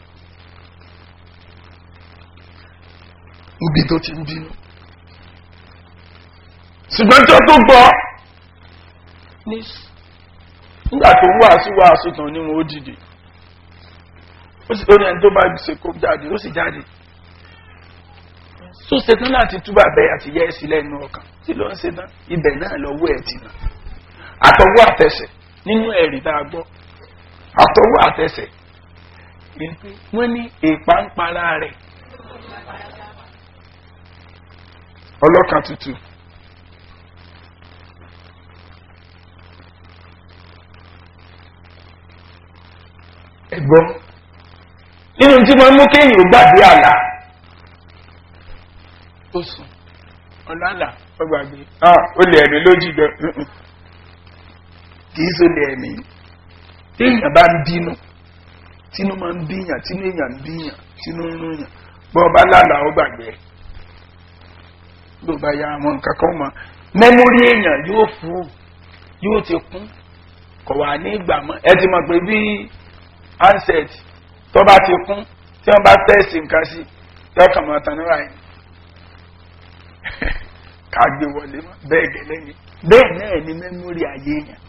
níbi tó ti ń bínú ṣùgbọ́n tó tó gbọ́ nígbà tó wàásù wàásù tán ni wọn ó dìde ó sì lórí ẹni tó bá ṣe kó jáde ó sì jáde tó ṣetán láti túbà bẹ́ẹ̀ àti yẹ́ ẹ sílẹ̀ inú ọkàn tí ló ń ṣetán ibẹ̀ náà lọ́wọ́ ẹ̀ ti nà àtọwọ́ àtẹsẹ̀ nínú ẹ̀rí tá a gbọ́ àtọwọ́ àtẹsẹ̀ wọ́n ní èèpà ń para rẹ̀ ọlọ́kan tútù. ẹ̀gbọ́n nínú tí wọ́n mú kéèyàn gbàgbé àlá ó sùn ọ̀làlà ọgbàgbé ó lè ẹ̀mí lójì gan kì í so lè ẹ̀mí téèyàn bá ń bínú tínú máa ń bíyàn tínú èèyàn ń bíyàn tínú ń rúyàn bọ́ ọba lálà ó gbàgbé ẹ̀ ló bá ya àwọn nǹkan kan mọ́ mẹ́mórí èèyàn yóò fún yóò ti kún kọ̀ wá ní ìgbà mọ́ ẹ ti mọ̀ pé bí handset tó bá ti kún tí wọ́n bá tẹ̀sí nǹkan sí tẹ́kàn máa tàn níwáyé ká gbé wọlé mọ́ bẹ́ẹ̀ gẹ́lẹ́ ni bẹ́ẹ̀ náà ni mẹ́mórì ayé yẹn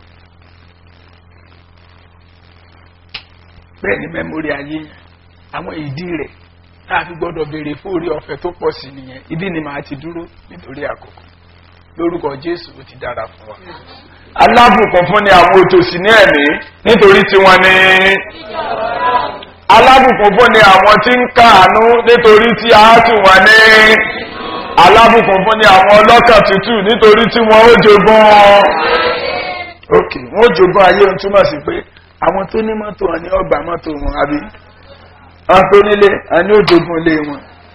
bẹ́ẹ̀ ni mẹ́mórì ayé yẹn àwọn ìdí rẹ̀ tá a fi gbọ́dọ̀ béèrè fún orí ọ̀fẹ́ tó pọ̀ sí nìyẹn ibi ni màá ti dúró nítorí àkókò lórúkọ jésù ó ti dára fún wa alábùkún fún ni àwọn òtòṣì ní ẹ̀mí nítorí tí wọ́n ní alábùkún fún ni àwọn tí ń káàánú nítorí tí a tù wọ́n ní alábùkún fún ni àwọn ọlọ́kàn tútù nítorí tí wọ́n ó jogún ok wọ́n ó jogún ayé ohun túmọ̀ sí pé àwọn tó ní mọ́tò wọn ní ọgbà mọ́tò wọn àbí àwọn tó nílé wọn ní ó jogún ilé wọn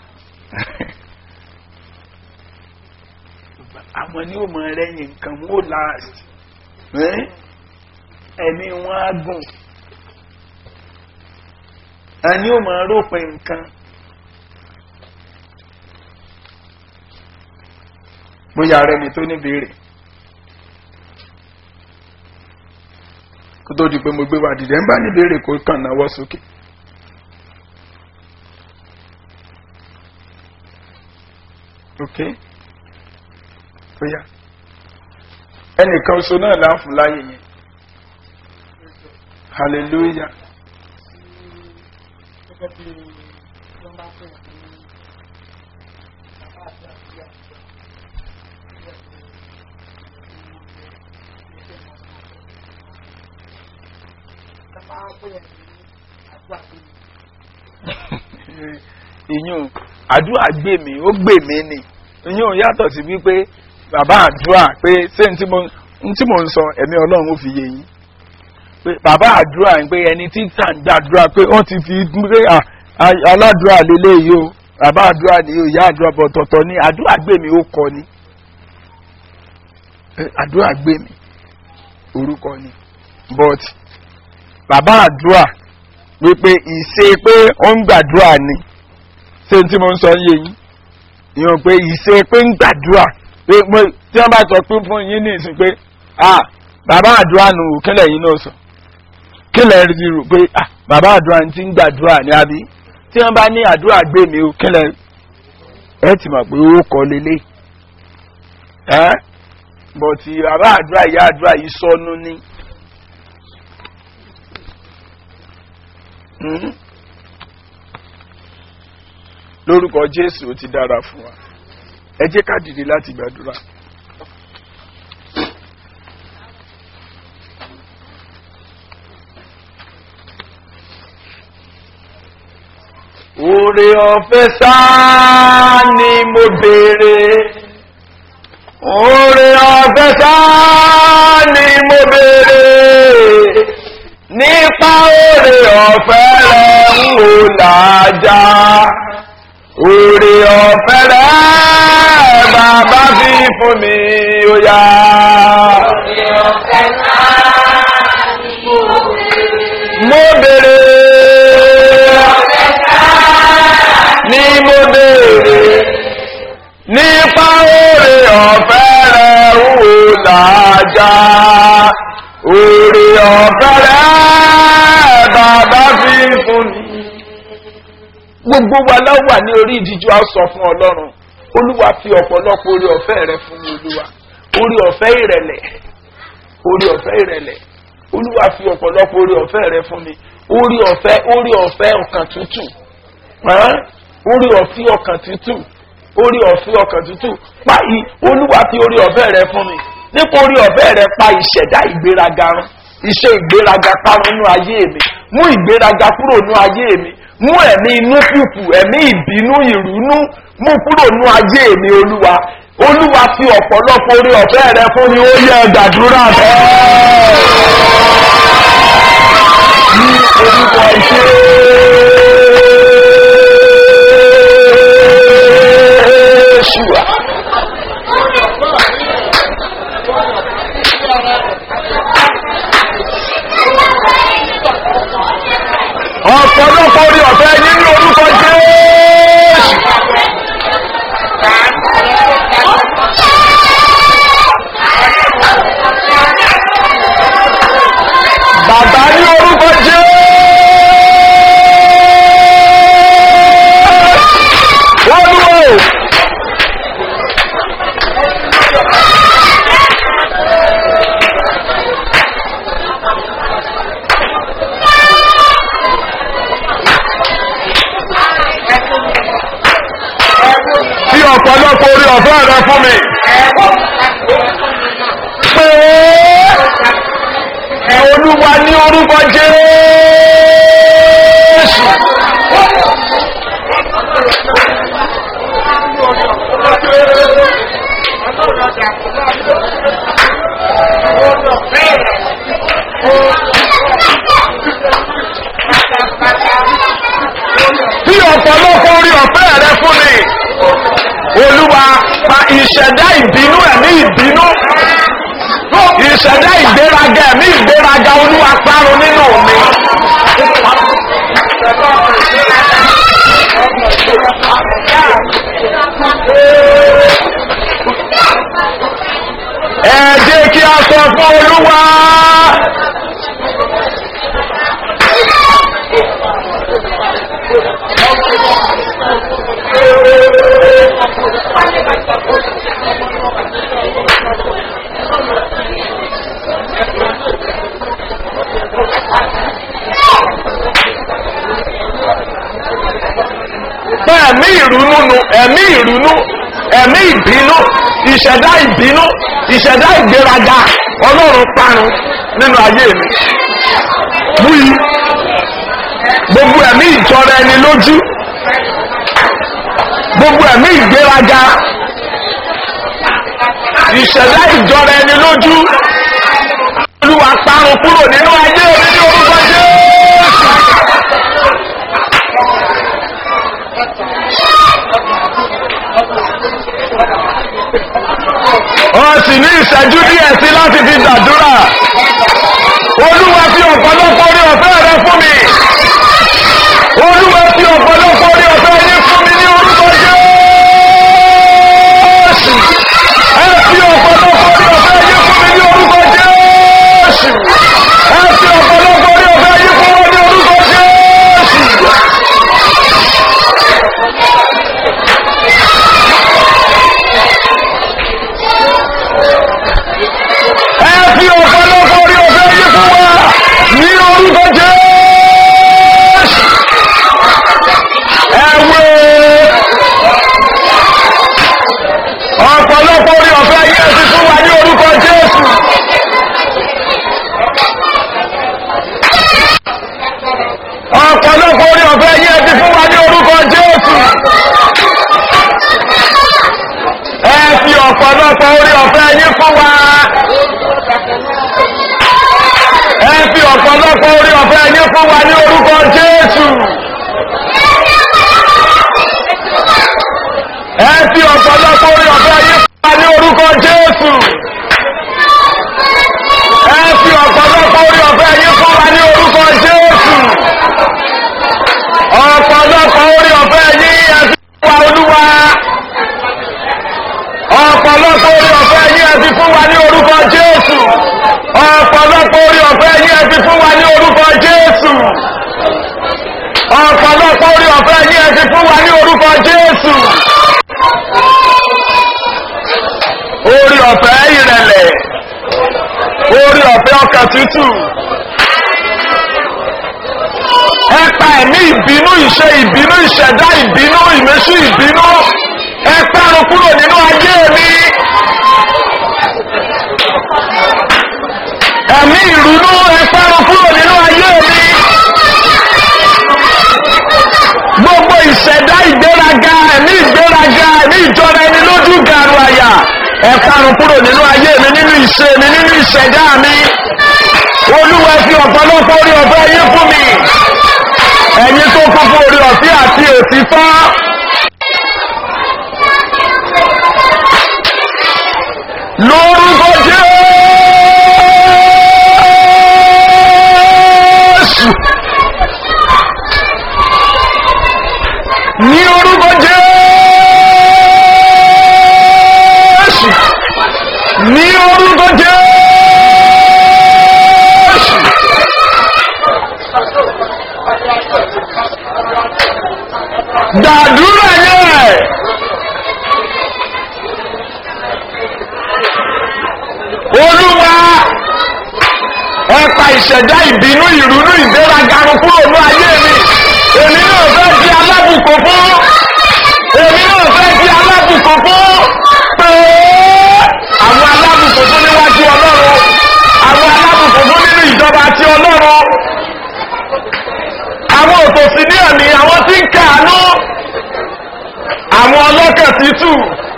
àwọn ní ó mọ rẹ́yìn nǹkan wọn ó last ẹ̀mí wọn á gùn ẹni ó máa rópin nǹkan bóyá rẹ ni tó ní béèrè kó tó di pé mo gbé wa dìde ń bá ní béèrè kó kàn náwó sókè. ok bóyá ẹnìkan oṣù náà láǹfù láyé yẹn hallelujah. gẹ́gẹ́ bí wọ́n bá pè ní bàbá àti àbúrò ìyún àdúrà gbè mí ó gbè mí ni ìyún yàtọ̀ sí wípé bàbá àdúrà pé ṣé n tí mo ń sọ ẹ̀mí ọlọ́run ó fi yé yín pé bàbá àdúrà ń pé ẹni tí tà ń gbàdúrà pé wọ́n ti fi pé aládùúrà lélẹ́yìí o bàbá àdúrà ni ìyá àdúrà bọ̀ tọ̀tọ̀ ni àdúrà gbè mí ó kọ ni àdúrà gbè mí orúkọ ni but bàbá àdúrà wípé ìṣe pé ó ń gbàdúrà ni ṣé tí mo ń sọ yé yín ìyẹn pé ìṣe pé ń gbàdúrà pé mo tí wọ́n bá sọ pé fún yín ní ìsìn pé ah bàbá àdúrà nù kílẹ̀ yín náà sọ kílẹ̀ rí rò pé ah bàbá àdúrà ti ń gbàdúrà ní àbí tí wọ́n bá ní àdúrà gbé mi ò kílẹ̀ ẹ ti mọ̀ pé ó kọ́ lélẹ̀ ẹ́ bọ̀tì bàbá àdúrà ìyá àdúrà yìí sọnù ní. Hmm? lórúkọ jésù ó ti dára fún wa ẹ jẹ́ ká dìde láti gbàdúrà. Oore ọ̀fẹ́ sáà ni mo béèrè. Oore ọ̀fẹ́ sáà ni mo béèrè. Nípa oore ọ̀fẹ́ rẹ̀ ń wò lájà. Oore ọ̀fẹ́ rẹ̀ bàbá fi fún mi ó yá. Mo béèrè. Ní mo béèrè. Nípa oore ọ̀fẹ́ rẹ̀ ń wò lájà. Oore ọ̀fẹ́ rẹ̀ bàbá fi fún mi gbogbo wa la wà ní orí ìdíjú a sọ fún ọlọ́run olúwa fi ọ̀pọ̀lọpọ̀ orí ọ̀fẹ́ rẹ fún mi olúwa orí ọ̀fẹ́ ìrẹ̀lẹ̀ orí ọ̀fẹ́ ìrẹ̀lẹ̀ olúwa fi ọ̀pọ̀lọpọ̀ orí ọ̀fẹ́ rẹ fún mi orí ọ̀fẹ́ orí ọ̀fẹ́ ọkàn tútù hàn? orí ọ̀fẹ́ ọkàn tútù orí ọ̀fẹ́ ọkàn tútù pa i olúwa fi orí ọ̀fẹ́ rẹ fún mi nípa orí ọ̀fẹ́ rẹ pa ìṣẹ̀dá ìgbéraga run iṣẹ́ ìgbéraga parun nínú ayé mi mú ìgbéraga kúrò nínú ayé mi mú ẹ̀mí inú kùkù ẹ̀mí ìbínú ìrúnú mú kúrò nínú ayé mi olúwa olúwa fi ọ̀pọ̀lọpọ̀ orí ọ̀fẹ́ rẹ fún mi ó yẹ gbàdúrà bẹ́ẹ̀. ní orúkọ ìṣe ṣùwà. ọ̀pọ̀lọpọ̀ orí ọ̀fẹ́ nínú orúkọ jésù. bàbá ní orúkọ jésù. wọ́n dúró. fi ọ̀pọ̀lọpọ̀ orí ọ̀fẹ́ rẹ fún mi. pé olúwa ní orúkọ jésù. fi ọ̀pọ̀lọpọ̀ orí ọ̀fẹ́ rẹ fún mi olúwa pa ìṣẹ̀dá ìbínú ẹ̀mí ìbínú ìṣẹ̀dá ìgbéraga ẹ̀mí ìgbéraga olúwa parun nínú mi. ẹ jẹ́ kí a sọ fún olúwa. pé ẹ̀mí ìrúnú nu ẹ̀mí ìrúnú ẹ̀mí ìbínú ìṣẹ̀dá ìbínú ìṣẹ̀dá ìgbéraga ọlọ́run parun nínú ayé mi. Wúyi gbogbo ẹ̀mí ìjọra ẹni lójú gbogbo ẹ̀mí ìgbéraga ìṣẹ̀dá ìjọra ẹni lójú olúwa parun kúrò nínú ayé mi ní orúkọ jésù. wọ́n sì ní ìṣẹ́jú díẹ̀ sí láti fi gbàdúrà olúwa fi ọ̀pọ̀lọpọ̀ orí ọ̀fẹ́ rẹ fún mi olúwa fi ọ̀pọ̀lọpọ̀ orí ọ̀fẹ́ yín fún mi ní ọ̀pọ̀lọpọ̀ orí ọ̀fẹ́ yín fún wa. ẹ fi ọ̀pọ̀lọpọ̀ orí ọ̀fẹ́ yín fún wa ní orúkọ jésù. ẹ fi ọ̀pọ̀lọpọ̀ orí ọ̀fẹ́ yín fún wa ní orúkọ jésù. ẹ fi ọ̀pọ̀lọpọ̀ orí ọ̀fẹ́ yín fún wa ní orúkọ jésù. ọ̀pọ̀lọpọ̀ orí ọ̀fẹ́ yín ẹ fi fún wa olúwa. ọ̀pọ̀lọpọ̀ orí ọ̀fẹ́ yín ẹ fi fún wa ní orúkọ jésù. ọ̀pọ̀lọpọ̀ orí ọ̀fẹ́ yín ẹ fi fún wa ní orúkọ jésù. ọ̀pọ̀lọpọ̀ orí ọ̀fẹ́ yín ẹ fi fún wa ní orúkọ jésù. orí ọ̀fẹ́ ìrẹ̀lẹ̀ orí ọ̀fẹ́ ọkàn tútù ẹ pa ẹ̀mí ìbínú ìṣe ìbínú ìṣẹ̀dá ìbínú ìmẹ́sù ìbínú ẹ parun kúrò nínú ayé mi ẹ̀mí ìrúnú ẹ parun kúrò nínú ayé mi gbogbo ìṣẹ̀dá ìgbéraga ẹ̀mí ìgbéraga ẹ̀mí ìjọra ẹni lójú gàrú àyà ẹ parun kúrò nínú ayé mi nínú ìṣe mi nínú ìṣẹ̀dá mi olúwa fi ọ̀pọ̀lọpọ̀ orí ọ̀fẹ́ yín fún mi ẹ̀yin tó kún fún orí ọ̀fẹ́ àti òtítọ́ lórúkọ jésù ní orúkọ jésù ní orúkọ jésù dàdúrà yẹn olúwa ẹ pa ìṣẹ̀dá ìbínú ìrúnú ìgbéraga run kúrò ní ayé mi èmi náà fẹ́ di alábùkún fún èmi náà fẹ́ di alábùkún fún pé àwọn alábùkún fún níwájú ọlọ́run àwọn alábùkún fún nínú ìjọba ti ọlọ́run àwọn òtòsí ní ẹ̀mí àwọn tí ń kàánú àwọn ọlọ́kẹ̀ títù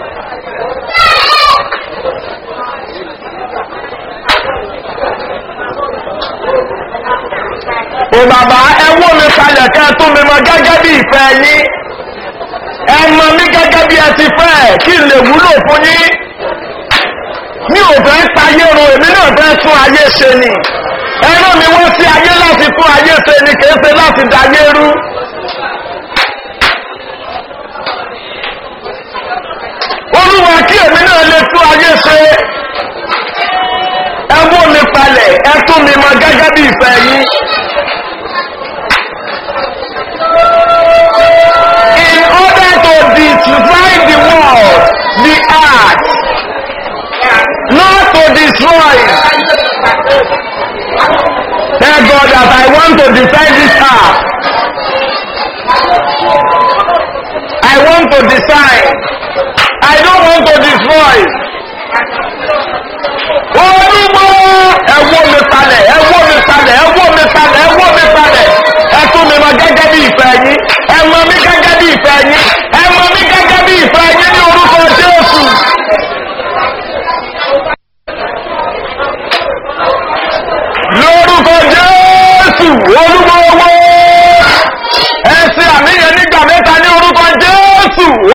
ò bàbá ẹ wó mi kalẹ̀ kẹ́ ẹ tún mi mọ gẹ́gẹ́ bí ìfẹ́ yín ẹ mọ mi gẹ́gẹ́ bí ẹ ti fẹ́ kí n lè wúlò fún yín mi ò fẹ́ tayé ro èmi náà fẹ́ tún ayé ṣe ni ẹran mi wọ́n sí ayé láti tún ayé ṣe ni kìí ṣe láti dayé rú. olúwa kí èmi náà lè tún ayé ṣe ẹ wó mi palẹ̀ ẹ tún mi mọ gẹ́gẹ́ bí ìfẹ́ yín. in order to divide the world the earth not to destroy it. Thank God that I want to defend this earth. I want to decide. I don't want to destroy. Olúwa